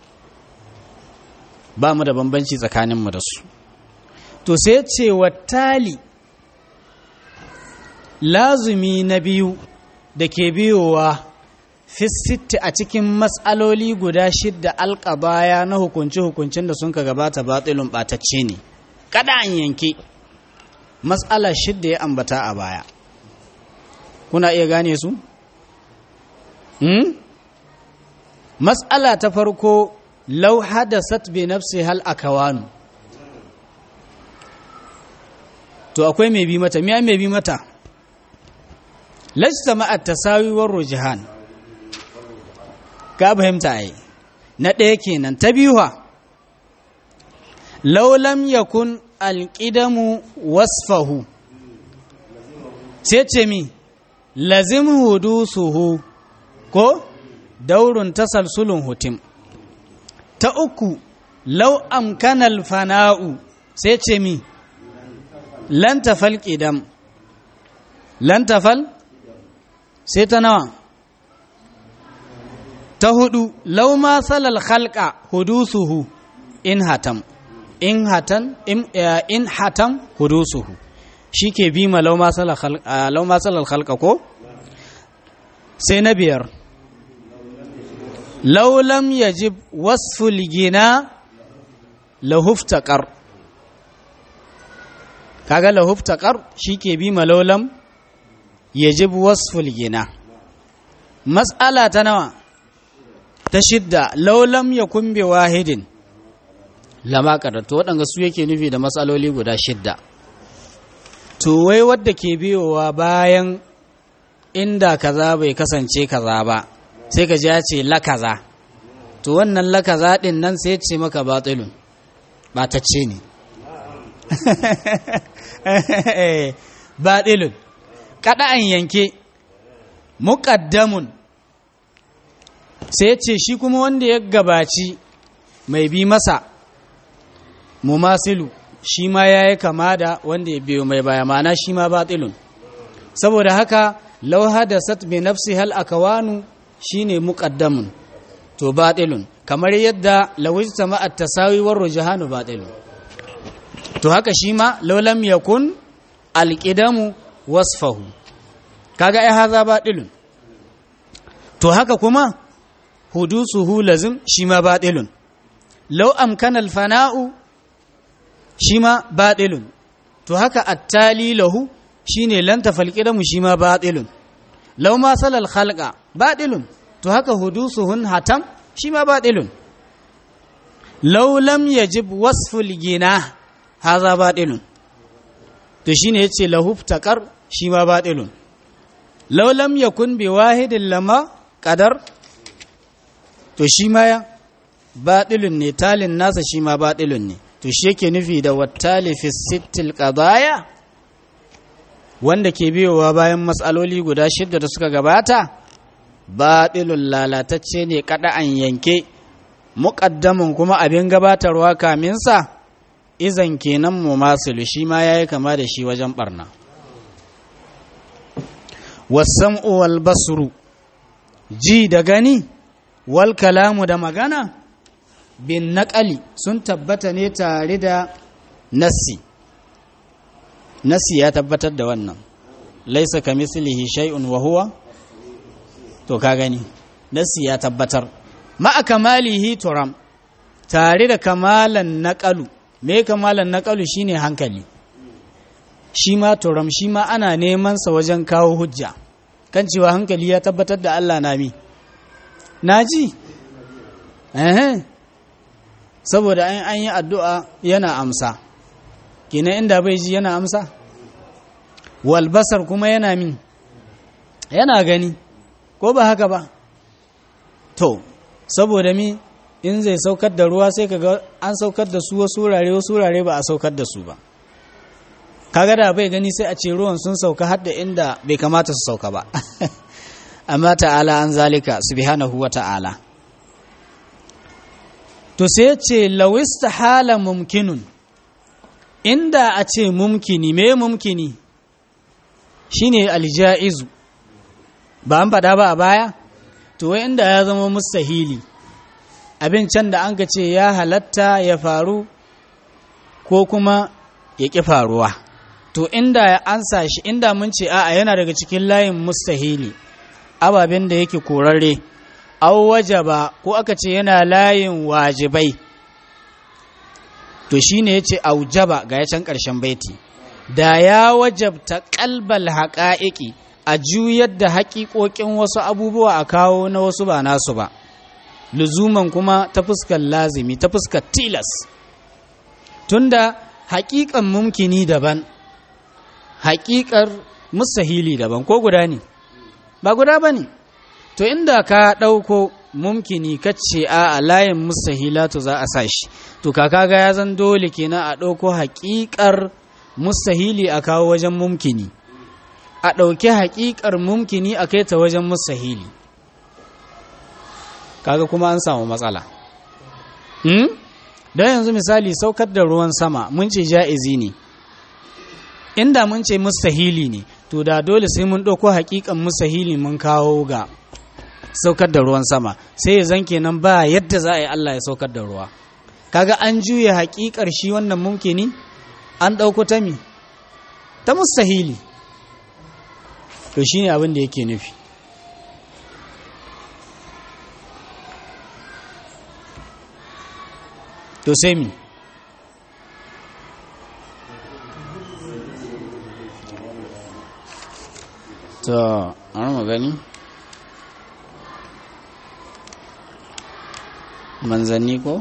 ba mu da bambanci tsakanin mu da su to sai ce wa tali lazumi na biyu da ke biyowa fisitti a cikin matsaloli guda shidda alƙabaya na hukunci-hukuncin da sun ka gabata batsilun ɓatacce ne kada an yanke matsala shidda ya ambata a baya kuna iya gane su? hmm? matsala ta farko lau hadasat bi nafsi hal akawanu to akwai mai bi mata miya mai bi mata lajta ma'at tasawiwar rujihan ka fahimta ai na ɗaya kenan ta biyuwa laulam yakun alƙidamu wasfahu sai ce mi lazim hudusuhu ko daurun tasalsulun hutim ta uku lau amkanal fana'u sai ce mi lantafal ƙidam lantafal sai ta nawa ta hudu lau ma salal khalqa hudusuhu in hatam in hatan in hatam hudusuhu shike bi ma lau ma salal khalqa lau ma salal khalqa ko sai na biyar lau lam yajib wasful gina lahuftaqar kaga lahuftaqar shike bi ma lau lam yajib wasful gina mas'ala ta nawa ta shidda laulam ya kumbe wahidin lama to waɗanda su yake nufi da matsaloli guda shidda to wai wadda ke biyowa bayan inda kaza bai kasance kaza ba sai ka ji ya ce la kaza to wannan la kaza din nan sai ce maka batilun batacce ne batilun kada'an yanke muqaddamun sai ce shi kuma wanda ya gabaci mai bi masa mumasilu shi ma ya yi kama da wanda ya biyo mai baya mana shi ma batilun saboda haka lau hadasat bi nafsi hal akawanu shine muqaddamun to batilun kamar yadda lawajta ma at-tasawi war rujhanu batilun to haka shi ma law lam yakun al-qidamu wasfahu kaga ai haza batilun to haka kuma hudusuhu lazim shi ma batilun law amkana al-fana'u shi ma batilun to haka attali lahu shine lan tafalqidamu shi ma batilun law ma salal khalqa batilun to haka hudusuhun hatam shi ma batilun law lam yajib wasful gina haza batilun to shine yace lahu taqar shi ma batilun law lam yakun bi wahidin lama qadar to shi ma ya batilun ne talin nasa shi ma batilun ne to shi yake nufi da wattali fi sittil qadaya wanda ke biyowa bayan matsaloli guda shidda da suka gabata batilun lalatacce ne kada an yanke muqaddamin kuma abin gabatarwa kamin sa izan kenan mumasilu shi ma yayi kama da shi wajen barna wasam'u wal basru ji da gani wal kalamu da magana bin naƙali sun tabbata ne tare da nassi nassi ya tabbatar da wannan laisa ka mislihi shay'un wa huwa to ka gani nassi ya tabbatar ma'a kamalihi turam tare da kamalan naƙalu me kamalan naƙalu shine hankali shi ma turam shi ma ana neman sa wajen kawo hujja kan cewa hankali ya tabbatar da Allah na mi naji eh saboda an yi addu'a yana amsa kina inda bai ji yana amsa walbasar kuma yana min yana gani ko ba haka ba to saboda mi in zai saukar da ruwa sai kaga an saukar da su wasu wurare wasu wurare ba a saukar da su ba kaga da bai gani sai a ce ruwan sun sauka har da inda bai kamata su sauka ba amma ta'ala an zalika subhanahu wa ta'ala to sai ce lawista hala mumkinun inda a ce mumkini me mumkini shine aljaizu ba an faɗa ba a baya to wai inda ya zama mustahili abin can da an ce ya halatta ya faru ko kuma ya ƙi faruwa to inda ya ansa shi inda mun ce a'a yana daga cikin layin mustahili ababen da yake korarre aw wajaba ko aka ce yana layin wajibai to shine yace aujaba ga ya can ƙarshen baiti da ya wajabta qalbal haqa'iqi a juyar da haƙiƙoƙin wasu abubuwa a kawo na wasu ba nasu ba luzuman kuma ta fuskar lazimi ta fuskar tilas tunda haƙiƙan mumkini daban haƙiƙar musahili daban ko guda ne ba guda ba ne to inda ka ɗauko mumkini kace a layin mustahilatu za a sa shi to kaka ga ya zan dole kenan a ɗauko haƙiƙar mustahili a kawo wajen mumkini a ɗauki haƙiƙar mumkini a kai ta wajen mustahili kaga kuma an samu matsala hmm? don yanzu misali saukar da ruwan sama mun ce ja'izi ne inda mun ce mustahili ne to da dole sai mun ɗauko haƙiƙan mustahili mun kawo ga saukar da ruwan sama sai ya zan kenan ba yadda za a yi Allah ya saukar da ruwa kaga an juya haƙiƙar shi wannan mumkini an ɗauko ta mi ta mustahili to shi ne abin da yake nufi to sai mi to an mu gani manzanni ko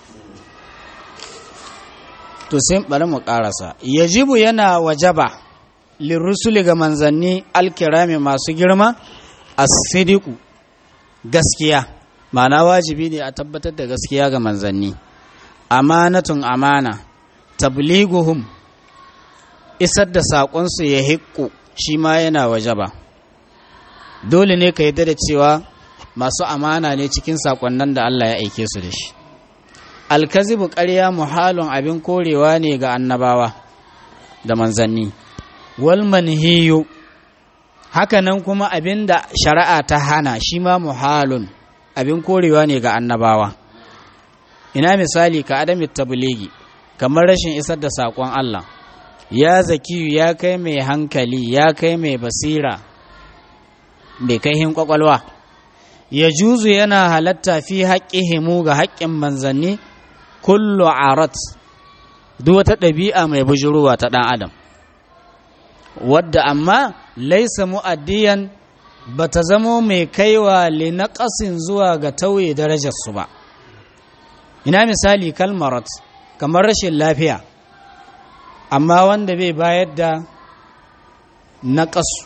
to sai bari mu karasa yajibu yana wajaba lirusuli ga manzanni alkirami masu girma as-sidiqu gaskiya ma'ana wajibi ne a tabbatar da gaskiya ga manzanni amanatun amana tabliguhum isar da saƙonsu ya hiƙu shi ma yana waje ba dole ne ka yadda da cewa masu amana ne cikin saƙonnan da Allah ya aike su da shi alkazibu ƙarya muhalun abin korewa ne ga annabawa da manzanni wal manhiyu hakanan kuma abin da shari'a ta hana shi ma muhalun abin korewa ne ga annabawa ina misali ka adami tabligi kamar rashin isar da saƙon Allah ya zakiyu ya kai mai hankali ya kai mai basira bai kai hin kwakwalwa ya juzu yana halatta fi haƙƙihimu ga haƙƙin manzanni kullu arat duk wata ɗabi'a mai bujuruwa ta ɗan adam wadda amma laisa mu'addiyan ba ta zamo mai kaiwa linaƙasin zuwa ga tauye darajarsu ba ina misali kalmarat kamar rashin lafiya amma wanda bai bayar da naƙasu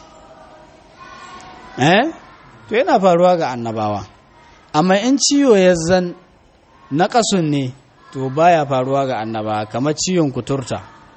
eh to yana faruwa ga annabawa amma in ciwo ya zan naƙasun ne to baya faruwa ga annabawa kamar ciwon kuturta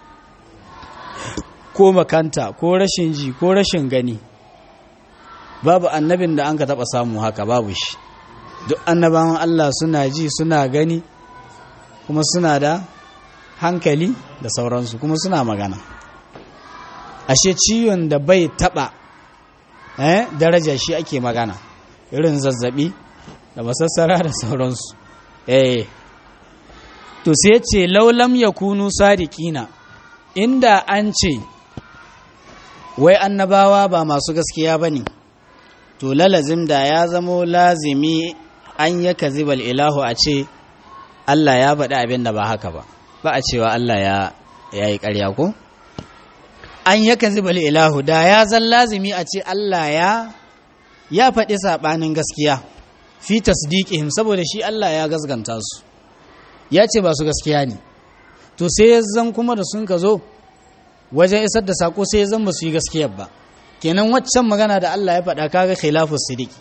ko makanta ko rashin ji ko rashin gani babu annabin da an ka taɓa samu haka babu shi duk annabawan Allah suna ji suna gani kuma suna da hankali da sauransu kuma suna magana ashe ciwon da bai taɓa eh, daraja shi ake magana irin zazzabi da masassara da sauransu eh to sai ce laulam ya kunu sadiqina inda an ce wai annabawa ba masu gaskiya ba ne to lalazim da ya zamo lazimi an ya kazibal ilahu a ce Allah ya faɗi abin da ba haka ba ba a cewa Allah ya yi ƙarya ko an ya kazibal ilahu da ya zan lazimi a ce Allah ya ya faɗi saɓanin gaskiya fi tasdiqihim saboda shi Allah ya gasganta su ya ce ba su gaskiya ne to sai ya zan kuma da sun ka zo wajen isar da sako sai ya zan ba su yi gaskiyar ba kenan waccan magana da Allah ya faɗa kaga khilafus sidiki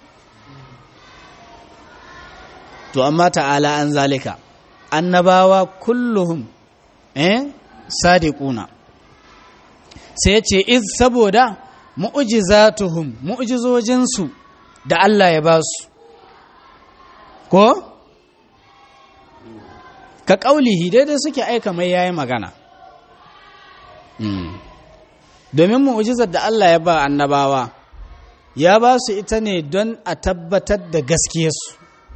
to amma ta'ala an zalika annabawa kulluhum eh sadiquna sai ya ce iz saboda mu'jizatuhum mu'jizojinsu da Allah ya ba su ko ka ƙaulihi daidai suke aika mai yayi magana domin mu'ujizar da Allah ya ba annabawa ya ba su ita ne don a tabbatar da gaskiyarsu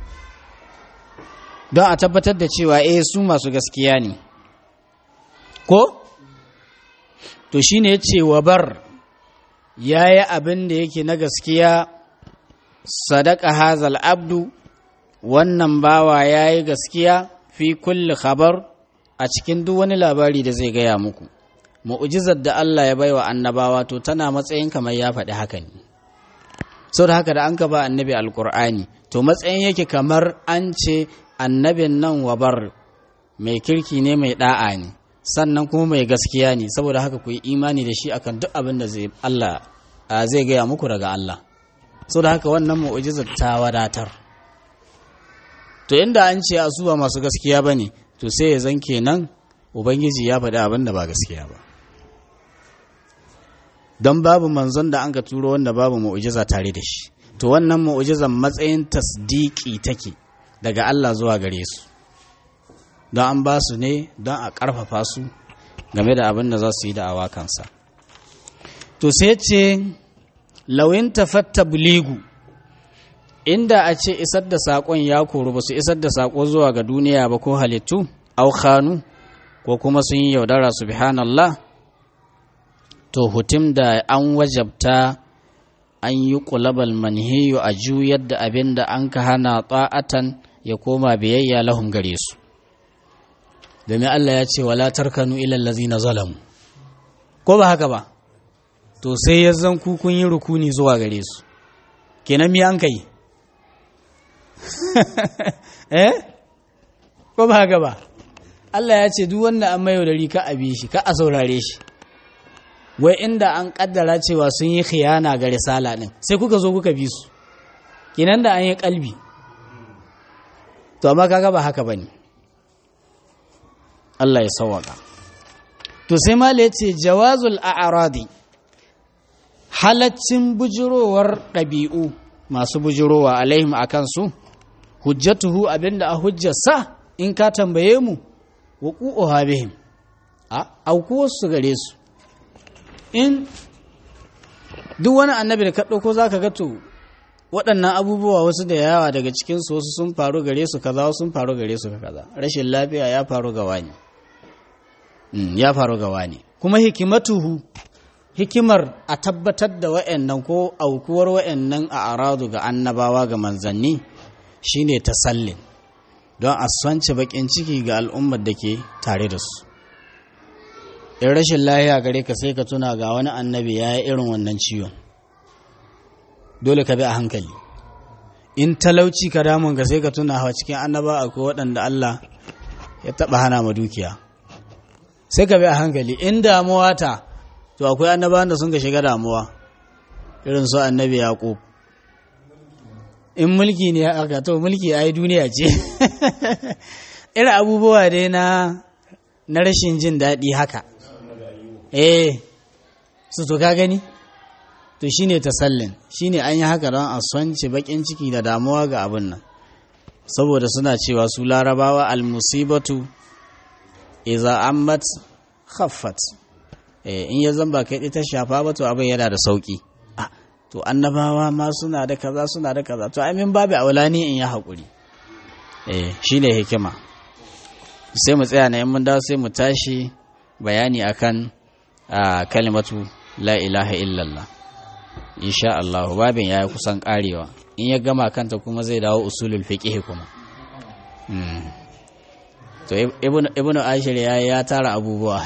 don a tabbatar da cewa eh su masu gaskiya ne ko to shine ya ce wa bar ya yi abin da yake na gaskiya sadaka hazal abdu wannan bawa ya yi gaskiya fi kulli khabar a cikin duk wani labari da zai gaya muku mu'ujizar da Allah ya baiwa annabawa to tana matsayin kamar ya faɗi haka ne sau da haka da an ka ba annabi alkur'ani to matsayin yake kamar an ce annabin nan wabar mai kirki ne mai da'a ne sannan kuma mai gaskiya ne saboda haka ku yi imani da shi akan duk abin da zai Allah zai gaya muku daga Allah sau da haka wannan mu'ujizar ta wadatar to inda an ce su ba masu gaskiya ba ne to sai ya zan kenan ubangiji ya faɗi abin da ba gaskiya ba don babu manzon da an ka turo wanda babu mu'ujiza tare da shi to wannan mu'ujizan matsayin tasdiki take daga Allah zuwa gare su don an ba su ne don a ƙarfafa su game da abin da za su yi da awakansa to sai ce lawin tafatta buligu inda a ce isar da saƙon ya koru ba su isar da saƙo zuwa ga duniya ba ko halittu aukhanu ko kuma sun yi yaudara subhanallah to hutim da an wajabta an yi ƙulabal manhiyu a juyar da abin da an ka hana ta'atan ya koma biyayya lahum gare su domin Allah ya ce wala tarkanu ilal ladzina zalamu ko ba haka ba to sai ya zan ku kun yi rukuni zuwa gare su kenan mi an kai eh ko ba haka ba Allah ya ce duk wanda an mayo da rika a bi shi ka a saurare shi wai inda an kaddara cewa sun yi khiyana ga risala din sai kuka zo kuka bi su kinan da an yi kalbi to amma kaga ba haka bane Allah ya sawaka to sai mala yace jawazul a'radi halaccin bujurowar ɗabi'u masu bujurowa alaihim akan su hujjatuhu abinda a hujjarsa in ka tambaye mu wuqu'uha bihim a aukuwarsu gare su in duk wani annabi da ka ɗauko za ka ga to waɗannan abubuwa wasu da yawa daga cikinsu wasu sun faru gare su kaza wasu sun faru gare su kaza rashin lafiya ya faru ga wani ya faru ga wani kuma hikimatuhu hikimar a tabbatar da wa'annan ko aukuwar wa'annan a aradu ga annabawa ga manzanni shine tasallin don a swance bakin ciki ga al'ummar da ke tare da su in rashin lahiya gare ka sai ka tuna ga wani annabi ya yi irin wannan ciwon dole ka bi a hankali in talauci ka damun ga sai ka tuna hawa cikin annaba akwai waɗanda Allah ya taɓa hana ma dukiya sai ka bi a hankali in damuwa ta to akwai annabawan da sun ka shiga damuwa irin su annabi yaƙub in mulki ne aka to mulki ai duniya ce irin abubuwa dai na na rashin jin daɗi haka eh su to ka gani to shine tasallin shine an yi haka don a swance bakin ciki da damuwa ga abin nan saboda suna cewa su larabawa almusibatu iza ammat khaffat eh in ya zamba kai ta shafa ba to abin yana da sauki ah to annabawa ma suna da kaza suna da kaza to amin babu aulani in ya haƙuri eh shine hikima sai mu tsaya na in mun dawo sai mu tashi bayani akan kalimatu la ilaha illallah insha Allah babin ya kusan karewa in ya gama kanta kuma zai dawo usulul fiqh kuma to ibnu ashir ya ya tara abubuwa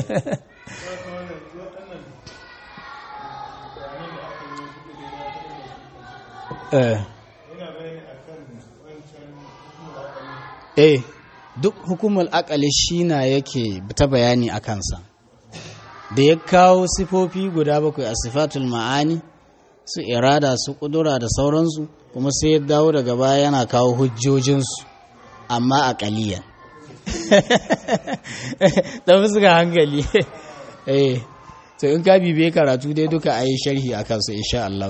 eh duk hukumar akali shi na yake ta bayani a kansa da ya kawo sifofi guda bakwai a sifatul ma'ani su irada su kudura da sauransu kuma sai ya dawo daga baya yana kawo hujjojinsu amma a kaliyan da fuska hankali eh to in ka bibe karatu dai duka a yi sharhi a kansu insha Allah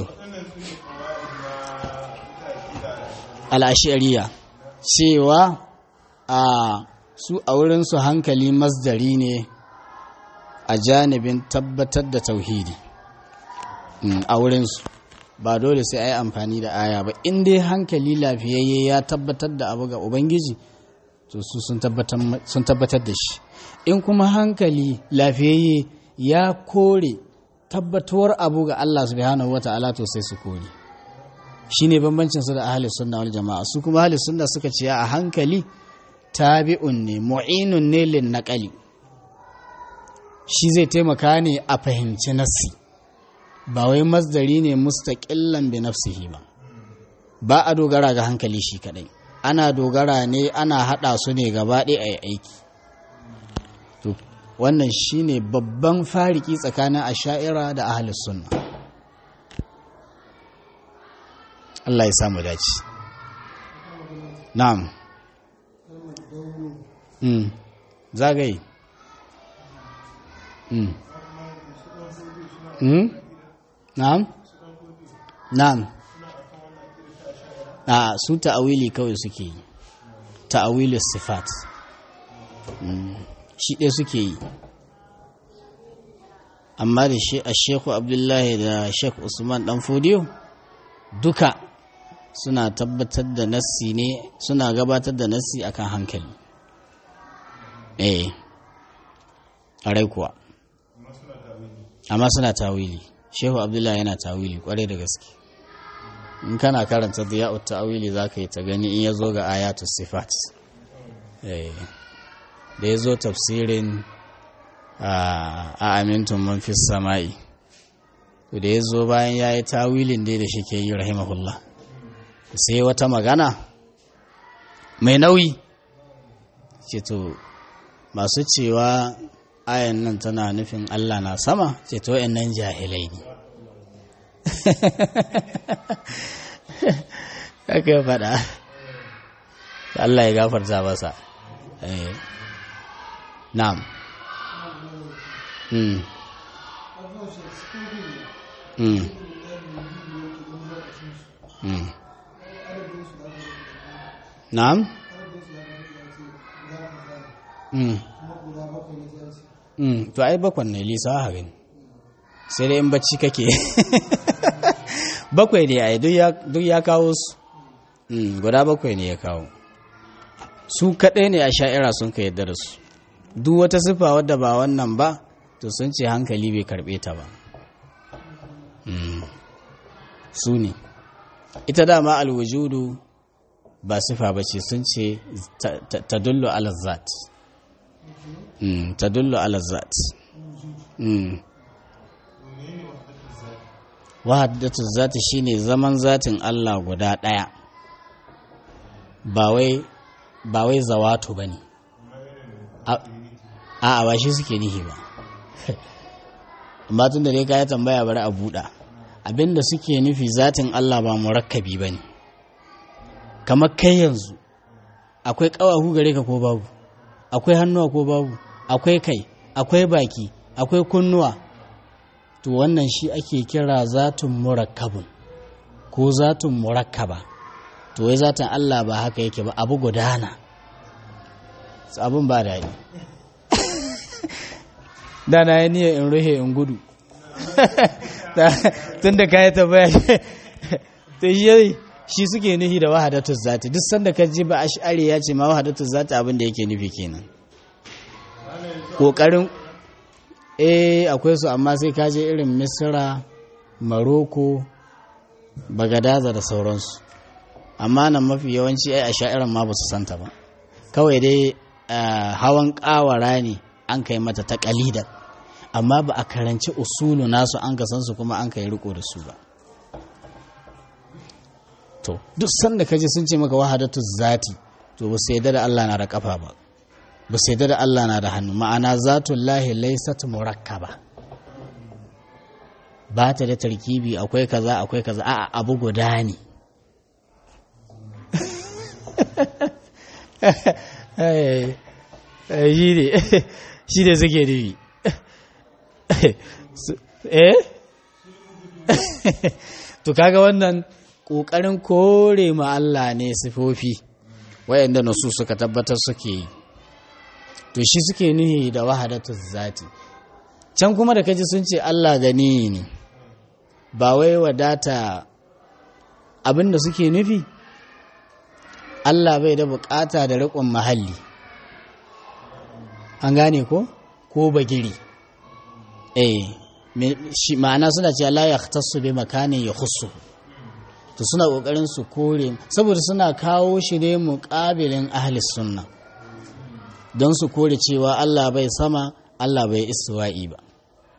al'ashariya cewa a su a wurinsu hankali masdari ne a janibin tabbatar da tauhidi a wurinsu ba dole sai a yi amfani da aya ba in dai hankali lafiyayye ya tabbatar da abu ga ubangiji to su sun tabbatar da shi in kuma hankali lafiyayye ya kore tabbatuwar abu ga Allah subhanahu wa ta'ala to sai su kore shi ne bambancin su da ahli sunna wal jama'a su kuma ahli sunna suka ce a hankali tabi'un ne mu'inun ne lin naqali shi zai taimaka ne a fahimci nassi ba wai masdari ne mustaqillan bi nafsihi ba ba a dogara ga hankali shi kadai ana dogara ne ana hada su ne gaba ɗaya a aiki to wannan shine babban fariki tsakanin asha'ira da ahli sunna Allah ya samu dace na'am mm zagaye mm mm na'am na'am a su ta'awili kawai suke yi ta'awili sifat shi ɗaya suke yi amma da shi a sheku abdullahi da shek usman dan fodiyo duka suna tabbatar da nassi ne suna gabatar da nassi akan hankali eh a kuwa amma suna tawili shehu abdullahi yana tawili kwarai da gaske in kana karanta diya'ut ta'wili zaka yi ta gani in yazo ga ayatu sifat eh da yazo tafsirin a amintun man fis sama'i to da yazo bayan yayi tawilin dai da shike yi rahimahullah sai wata magana mai nauyi ce to masu cewa ayan nan tana nufin Allah na sama ce to nan jahilai ne haka ya faɗa Allah ya gafarta masa na'am mm mm mm na'am mm mm to ai bakwan ne lisa haka ne sai dai in bacci kake bakwai ne ai duk ya kawo su guda bakwai ne ya kawo su kaɗai ne a sha'ira sun ka yadda da su duk wata siffa wadda ba wannan ba to sun ce hankali bai karɓe ta ba su ne ita dama alwujudu ba siffa ba ce sun ce ta dullo alazzat ta dullo alazzat wahaddatu zati shine zaman zatin Allah guda ɗaya ba wai zawatu ba ne a ba shi suke nihi ba amma tun da dai ka tambaya bari a buɗa abinda suke nufi zatin Allah ba murakkabi ba ne kamar kai yanzu akwai ƙawahu gare ka ko babu akwai hannuwa ko babu akwai kai akwai baki akwai kunnuwa to wannan shi ake kira zatun murakkabun ko zatun murakkaba to wai zatin Allah ba haka yake ba abu gudana abun ba daɗi da na yi niyyar in ruhe in gudu tun da ka yi tambaya to shi shi suke nufi da wahadatu zati duk sanda ka ji ba ash'ari ya ce ma wahadatu zati abin da yake nufi kenan kokarin eh akwai su amma sai ka je irin misra maroko bagadaza da sauransu amma nan mafi yawanci ai a sha'iran ma ba su santa ba kawai dai hawan kawara ne an kai mata ta kalidan amma ba a karanci usulu nasu an san su kuma an kai riko da su ba to duk sanda ka ji sun ce maka wahadatu zati to ba su yadda da Allah na da kafa ba ba su yadda da Allah na da hannu ma'ana zatullahi laysat murakkaba ba ta da tarkibi akwai kaza akwai kaza a'a abu guda ne shi ne shi ne suke nufi eh to kaga wannan ƙoƙarin kore ma Allah ne sifofi wayanda nasu suka tabbatar suke yi to shi suke nuhi da wahadatu zati can kuma da kaji sun ce Allah gani ne ba wai wadata abinda suke nufi Allah bai da bukata da riƙon mahalli an gane ko ko bagiri eh ma'ana suna ce la yahtassu bi makanin ya khussu to suna kokarin su kore saboda suna kawo shi ne muqabilin ahli sunna don su kore cewa Allah bai sama Allah bai istiwa'i ba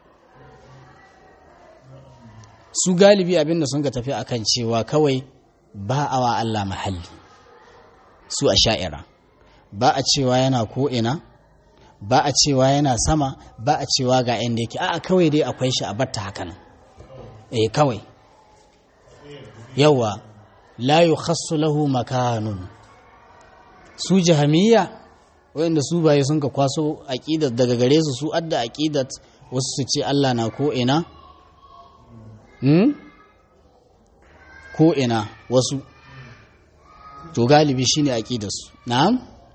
su galibi abinda sun ka tafi akan cewa kawai ba a wa Allah mahalli su a sha'ira ba a cewa yana ko'ina ba a cewa yana sama ba a cewa ga inda yake a'a kawai dai akwai shi a batta hakan eh kawai yawa la yukhassu lahu makanun su jahamiyya wanda su baye sun ka kwaso aqidat daga gare su su adda aqidat wasu su ce Allah na ko ina hmm ko ina wasu to galibi shine aqidar su na'am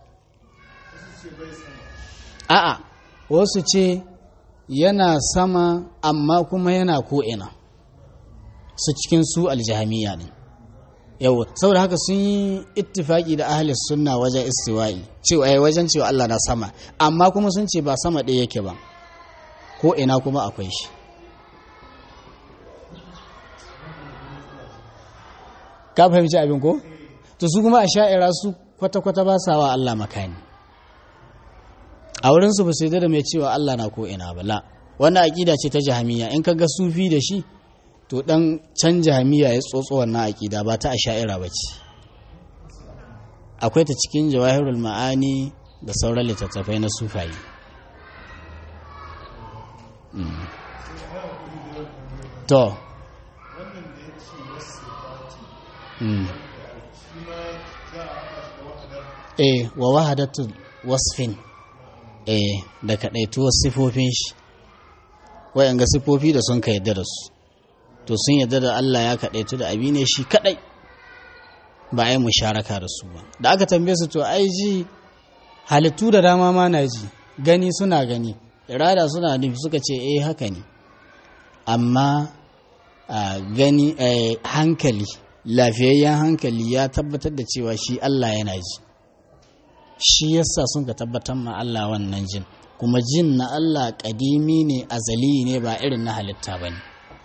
a'a wasu ce yana sama amma kuma yana ko'ina su cikin su aljihamiya ne yau saboda haka sun yi ittifaki da ahalis sunna wajen istiwa'i cewa ai wajen cewa Allah na sama amma kuma sun ce ba sama ɗaya yake ba ko ina kuma akwai shi ka fahimci abin ko to su kuma a sha'ira su kwata-kwata ba sa wa Allah makani a wurinsu ba su da mai cewa Allah na ko'ina ba la wannan aƙida ce ta jahamiya in ka ga sufi da shi to ɗan can jahamiya ya tsotso wannan aƙida ba ta a sha'ira ba ce akwai ta cikin jawahirul ma'ani da sauran littattafai na sufayi to eh wa wahadatul wasfin eh da kadaituwar sifofin shi wayanga sifofi da sun ka yadda da su to sun yadda da Allah ya kadaitu da abi ne shi kadai ba ai musharaka da su ba da aka tambaye su to ai ji halittu da dama ma na ji gani suna gani irada suna nufi suka ce eh haka ne amma a gani hankali lafiyayyen hankali ya tabbatar da cewa shi Allah yana ji shi yasa sun ka tabbatar ma Allah wannan jin kuma jin na Allah ƙadimi ne azali ne ba irin na halitta ba ne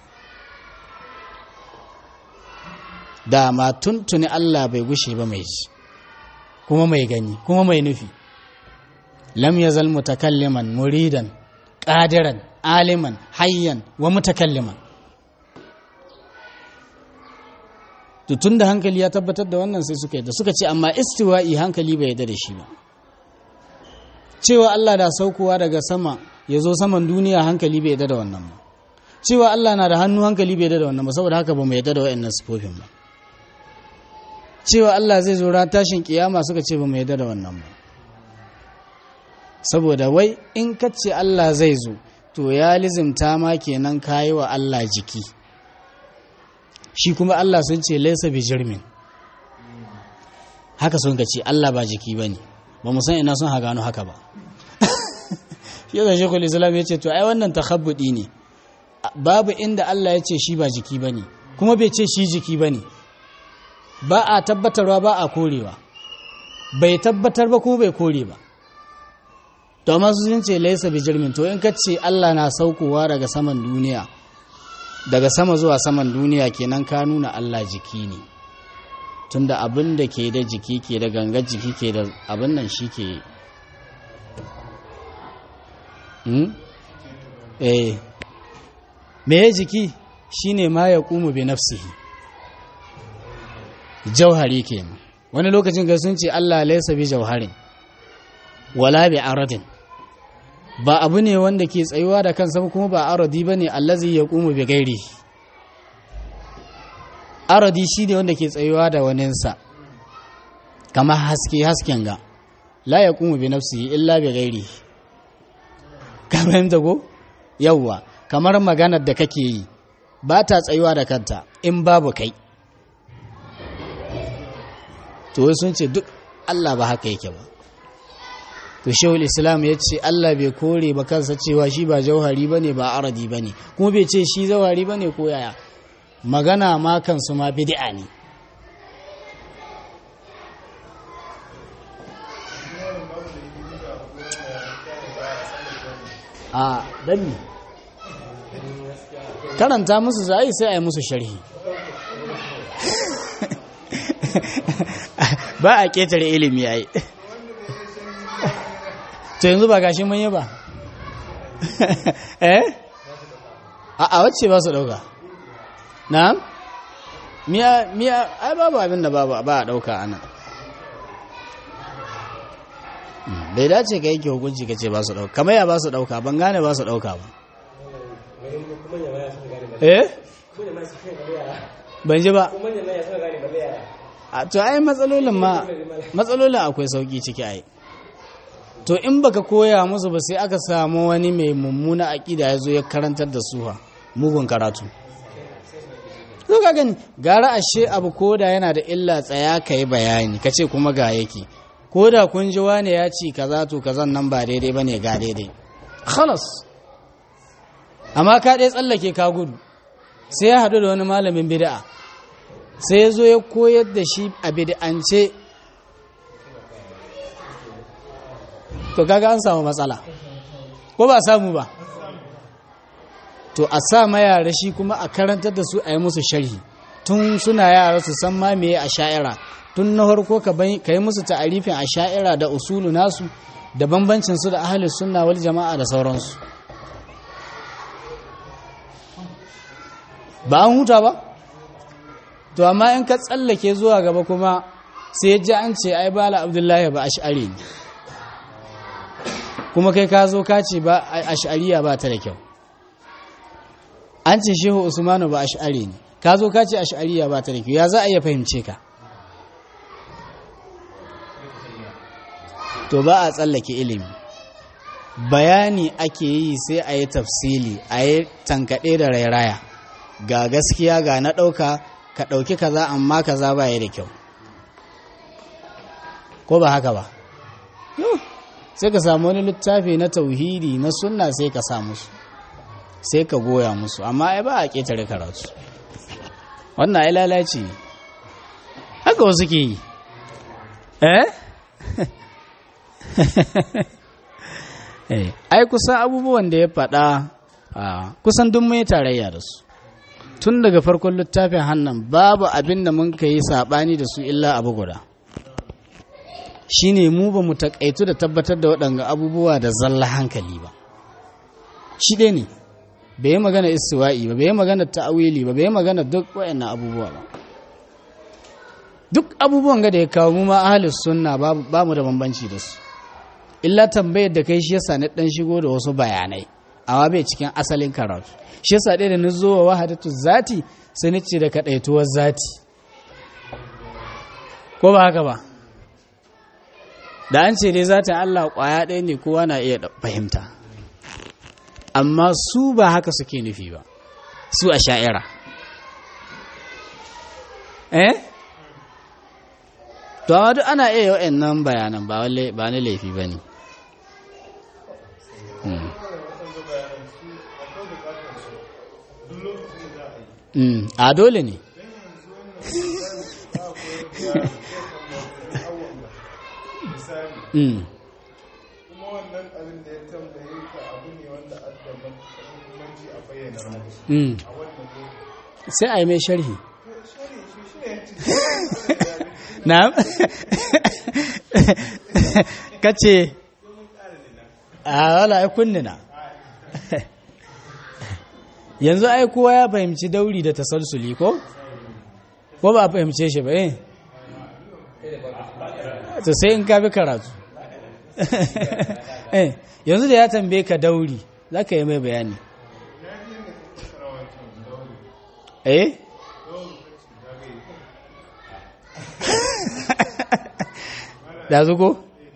dama tuntuni Allah bai gushe ba mai ji kuma mai gani kuma mai nufi lam yazal mutakalliman muridan qadiran aliman hayyan wa mutakalliman to tunda hankali ya tabbatar da wannan sai suka yadda suka ce amma istiwa'i hankali bai yadda da shi ba cewa Allah da saukowa daga sama ya zo saman duniya hankali bai yadda da wannan ba cewa Allah na da hannu hankali bai yadda da wannan ba saboda haka ba mu yadda da wa'annan sifofin ba cewa Allah zai zo ran tashin kiyama suka ce ba mu yadda da wannan ba saboda wai in ka ce Allah zai zo to ya lizimta ma kenan kayi wa Allah jiki shi kuma Allah sun ce laisa bi jirmin haka sun ka ce Allah ba jiki ba ne ba mu san ina sun ha gano haka ba shi yasa shekul islam ya ce to ai wannan takhabbudi ne babu inda Allah ya ce shi ba jiki ba ne kuma bai ce shi jiki ba ne ba a tabbatarwa ba a korewa bai tabbatar ba kuma bai kore ba to amma sun ce laisa bi jirmin to in ka ce Allah na saukowa daga saman duniya daga sama zuwa saman duniya kenan ka nuna Allah jiki ne tunda abin da ke da jiki ke da gangar jiki ke da abin nan shi ke hmm? eh me jiki shine ma ya kumu bi nafsihi jauhari kenan wani lokacin ga sun ce Allah laysa bi jauharin wala bi aradin ba abu ne wanda ke tsayuwa da kansa kuma ba aradi bane allazi yaqumu bi gairi aradi shine wanda ke tsayuwa da waninsa kamar haske hasken ga la yaqumu bi nafsihi illa bi gairi kamar da go yawa kamar maganar da kake yi ba ta tsayuwa da kanta in babu kai to sun ce duk Allah ba haka yake ba to shehul islam ya ce Allah bai kore ba kansa cewa shi ba jauhari ba ne ba aradi ba ne kuma bai ce shi jauhari ba ne ko yaya magana ma kansu ma bid'a ne a dami karanta musu za yi sai a yi musu sharhi ba a ketare ilimi ya yi to yanzu ba gashi mun yi ba eh a wacce ba su dauka na miya miya ai babu abin da babu ba a dauka ana bai dace ka yake hukunci ka ce ba su dauka kamar ya ba su dauka ban gane ba su dauka ba eh ban ji ba a to ai matsalolin ma matsalolin akwai sauki ciki ai to in baka koya musu ba sai aka samu wani mai mummuna aƙida ya zo ya karantar da suha mugun karatu zo ka gani gara ashe abu koda yana da illa tsaya ka yi bayani ka ce kuma ga yake koda kun ji wane ya ci kaza to kazan nan ba daidai ba ne ga daidai khalas amma ka ɗaya tsallake ka gudu sai ya haɗu da wani malamin bid'a sai ya zo ya koyar da shi a bid'ance to kaga an samu matsala ko ba samu ba to a sa ma yara shi kuma a karantar da su a yi musu sharhi tun suna yara su san ma meye a sha'ira tun na farko ka yi musu ta'arifin a sha'ira da usulu nasu da bambancin su da ahalin sunna wal jama'a da sauransu ba an huta ba to amma in ka tsallake zuwa gaba kuma sai ji an ce ai bala abdullahi ba ash'ari ne kuma kai ka zo ka ce ba ash'ariya ba ta da kyau an ce shehu usmanu ba ash'ari ne ka zo ka ce ash'ariya ba ta da kyau ya za a iya fahimce ka to ba a tsallake ilimi bayani ake yi sai a yi tafsili a yi tankaɗe da rairaya ga gaskiya ga na ɗauka ka ɗauki kaza amma kaza ba ya da kyau ko ba haka ba sai ka samu wani littafi na tauhidi na sunna sai ka sa musu sai ka goya musu amma ai ba a ƙetare karatu wannan ai lalaci haka wasu ke yi eh ai kusan abubuwan da ya faɗa kusan duk mai tarayya da su tun daga farkon littafin hannan babu abin da mun ka yi saɓani da su illa abu guda shine mu ba mu taƙaitu da tabbatar da waɗanga abubuwa da zalla hankali ba shi ɗaya ne bai yi magana istiwa'i ba bai yi magana ta'awili ba bai yi magana duk waɗannan abubuwa ba duk abubuwan ga da ya kawo mu ma ahlus sunna ba mu da bambanci da su illa tambayar da kai shi yasa na dan shigo da wasu bayanai amma bai cikin asalin karatu shi yasa ɗaya da na zo wa wahadatu zati sai ni ce da kaɗaituwar zati ko ba haka ba da an ce dai zatin Allah ƙwaya ɗaya ne kowa na iya fahimta amma su ba haka suke nufi ba su a sha'ira eh to amma duk ana iya yau nan bayanan ba na laifi ba ne a dole ne Mm. kuma wannan abin da ya tambaye ka abu ne wanda adda mahimmanci a bayyana musu Mm. a wannan lokaci sai a yi mai sharhi shari shi shi ne na kace a wala ai kunnina yanzu ai kowa ya fahimci dauri da tasalsuli ko ko ba a fahimce shi ba eh to sai in ka bi karatu eh yanzu da ya tambaye ka dauri za ka yi mai bayani eh dazu ko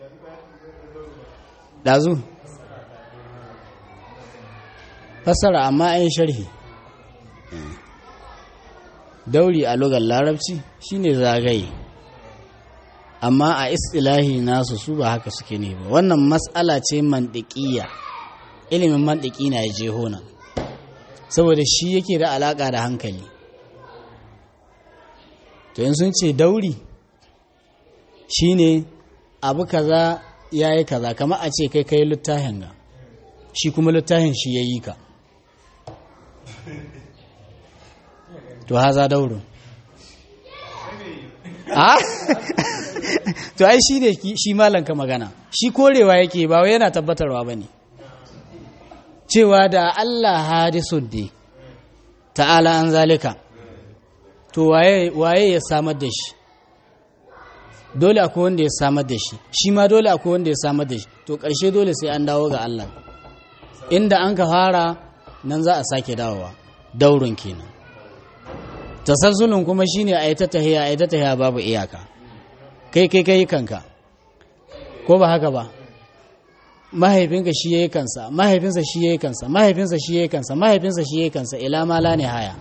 dazu fassara amma an sharhi dauri a lugar larabci shine zagaye amma a istilahi nasu su ba haka suke ne ba wannan matsala ce mandiƙiya ilimin mandiki na ya je hona saboda shi yake da alaƙa da hankali to yin sun ce dauri shine abu kaza ya yi kaza kama a ce kai kai littafin ga shi kuma littafin shi ya yi ka to haza daurin a to ai shi ne shi malanka magana shi korewa yake ba wai yana tabbatarwa ba ne cewa da Allah hadisun ne ta'ala an zalika to waye ya samar da shi dole akwai wanda ya samar da shi shi ma dole akwai wanda ya samar da shi to ƙarshe dole sai an dawo ga Allah inda an ka fara nan za a sake dawowa daurin kenan tasalsulun kuma shine a yi ta tahiya a yi ta tahiya babu iyaka kai kai kai kanka ko ba haka ba mahaifinka shi yayi kansa mahaifinsa shi yayi kansa mahaifinsa shi yayi kansa mahaifinsa shi yayi kansa ila ma la haya.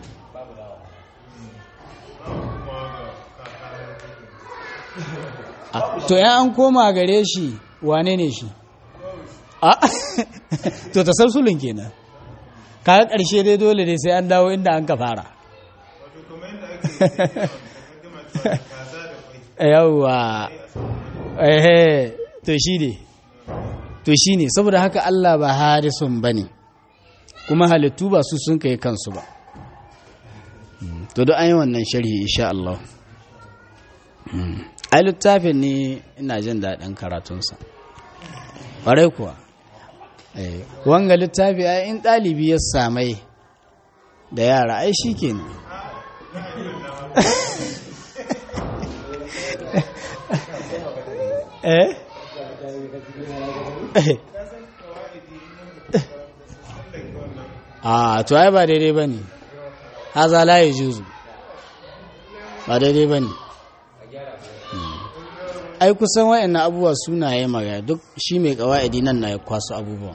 to ya an koma gare shi wane ne shi a to tasalsulun kenan kaga ƙarshe dai dole dai sai an dawo inda an ka fara wato kuma yadda ake yi kaza da kwai yawwa ehe to shi ne to shi ne saboda haka Allah ba harisun ba ne kuma halittu ba su sun kai kansu ba to duk an yi wannan sharhi insha Allah ai littafin ne ina jin daɗin karatunsa ƙwarai kuwa Eh, wanga littafi ai in ɗalibi ya samai da yara ai shi kenan eh a to ai ba daidai ba ne haza la ya juzu ba daidai ba ne ai kusan wa'annan abubuwa sunaye magana duk shi mai kawa'idi nan na ya kwaso abubuwan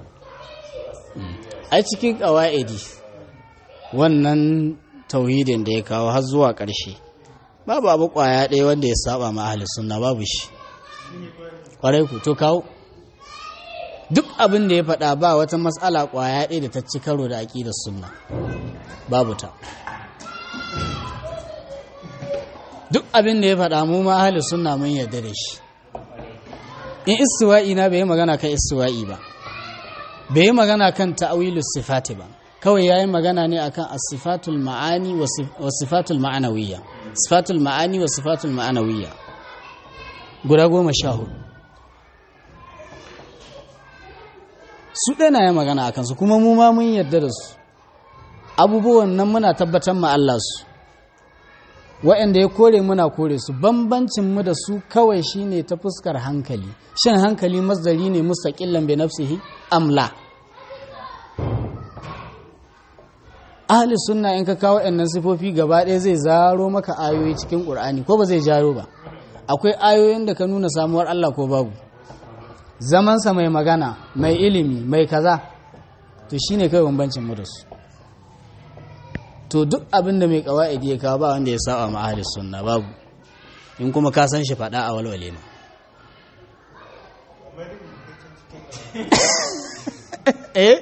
ai cikin kawa'idi wannan tauhidin da ya kawo har zuwa ƙarshe babu abu ƙwaya ɗaya wanda ya saba ma ahli sunna babu shi ƙwarai ku to kawo duk abin da ya faɗa ba wata matsala ƙwaya ɗaya da ta ci karo da aƙidar sunna babu ta duk abin da ya faɗa mu ma ahli sunna mun yarda da shi in istiwa'i na bai yi magana kan istiwa'i ba bai yi magana kan ta'awilus sifati ba kawai yayi magana ne akan as-sifatul ma'ani wa sifatul ma'anawiyya sifatul ma'ani wa sifatul ma'anawiyya guda goma sha hudu su ɗaya na yi magana a kansu kuma mu ma mun yarda da su abubuwan nan muna tabbatar ma Allah su wa'anda ya kore muna kore su bambancin mu da su kawai shine ta fuskar hankali shan hankali masdari ne mustaqillan bi nafsihi amla ahli sunna in ka kawo ɗannan sifofi gaba ɗaya zai zaro maka ayoyi cikin ƙur'ani ko ba zai jaro ba akwai ayoyin da ka nuna samuwar Allah ko babu zamansa mai magana mai ilimi mai kaza to shine kai bambancin mu da su to duk abin da mai kawa'idi ya kawo ba wanda ya saba ma ahli sunna babu in kuma ka san shi faɗa a walwale ma eh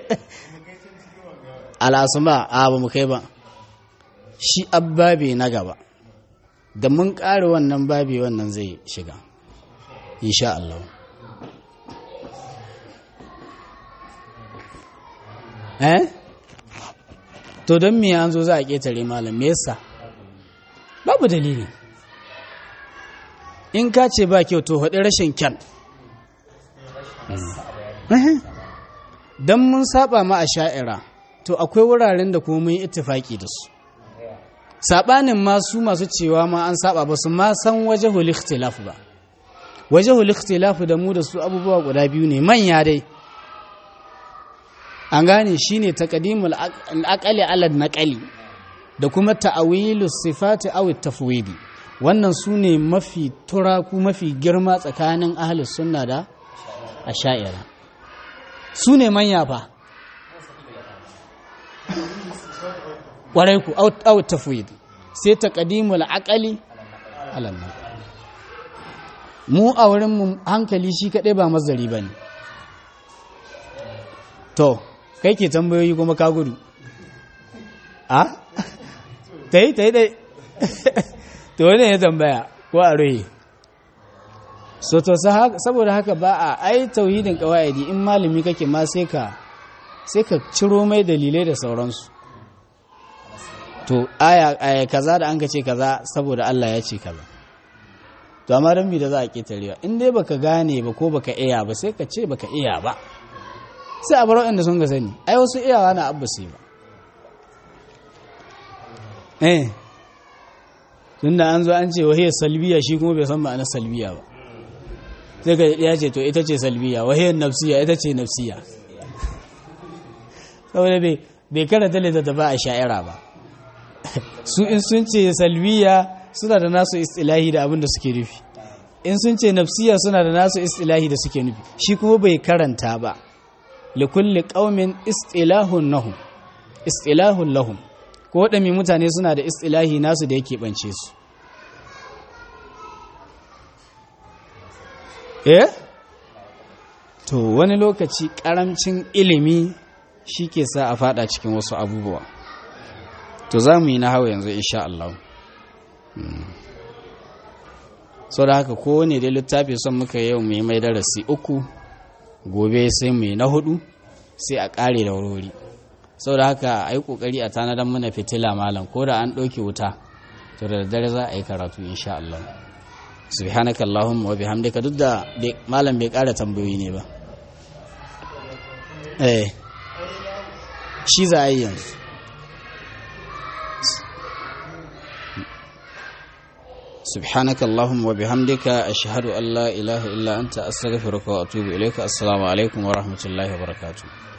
al'asuma a ba mu kai ba shi abbabi na gaba da mun ƙare wannan babi wannan zai shiga insha Allah eh to don me an zo za a ƙetare malam me yasa babu dalili in ka ce ba kyau to haɗi rashin kyan don mun saba ma a sha'ira to akwai wuraren da kuma mun yi ittifaki da su sabanin masu masu cewa ma an saba ba su ma san wajahul ikhtilaf ba wajahul ikhtilaf da mu da su abubuwa guda biyu ne manya dai an gane shine taqdimul aqali ala naqali da kuma ta'awilu sifati aw tafwidi wannan su ne mafi turaku mafi girma tsakanin ahlus sunna da asha'ira su ne manya fa ƙwarai ku out tafwid sai ta ƙadimul aƙali alannan mu a wurin mu hankali shi kaɗai ba mazari ba ne to kai ke tambayoyi kuma ka gudu a ta yi ta yi ɗai to wani ya tambaya ko a rohe so to saboda haka ba a ai tauhidin ƙawa'idi in malami kake ma sai ka sai ka ciro mai dalilai da sauransu to aya, aya kaza da an ka ce kaza saboda Allah ya ce kaza to amma dan da za a ketarewa in dai baka gane ba ko baka iya ba sai ka ce baka iya ba sai a bar waɗanda sun ga sani ai wasu iyawa na abu sai ba eh tunda an zo an ce wahiyar salbiya shi kuma bai san ma'anar salbiya ba sai ka ya ce to ita ce salbiya wahiyar nafsiya ita ce nafsiya saboda bai karanta littattafa a sha'ira ba su in sun ce salbiya suna da nasu istilahi da abin da suke nufi in sun ce nafsiya suna da nasu istilahi da suke nufi shi kuma bai karanta ba likulli qaumin istilahun nahum istilahun lahum ko waɗanne mutane suna da istilahi nasu da yake bance su eh to wani lokaci karamcin ilimi shi ke sa a fada cikin wasu abubuwa to za mu yi na hau yanzu insha Allah sau da haka kowane dai littafi son muka yau mai mai darasi uku gobe sai mu yi na hudu sai a ƙare da wurori sau da haka a yi ƙoƙari a tanadar mana fitila malam ko da an ɗauke wuta to da daddare za a yi karatu insha Allah subhanaka Allahumma wa bihamdika duk da malam bai ƙara tambayoyi ne ba eh shi za a yi yanzu سبحانك اللهم وبحمدك أشهد أن لا إله إلا أنت أستغفرك وأتوب إليك السلام عليكم ورحمة الله وبركاته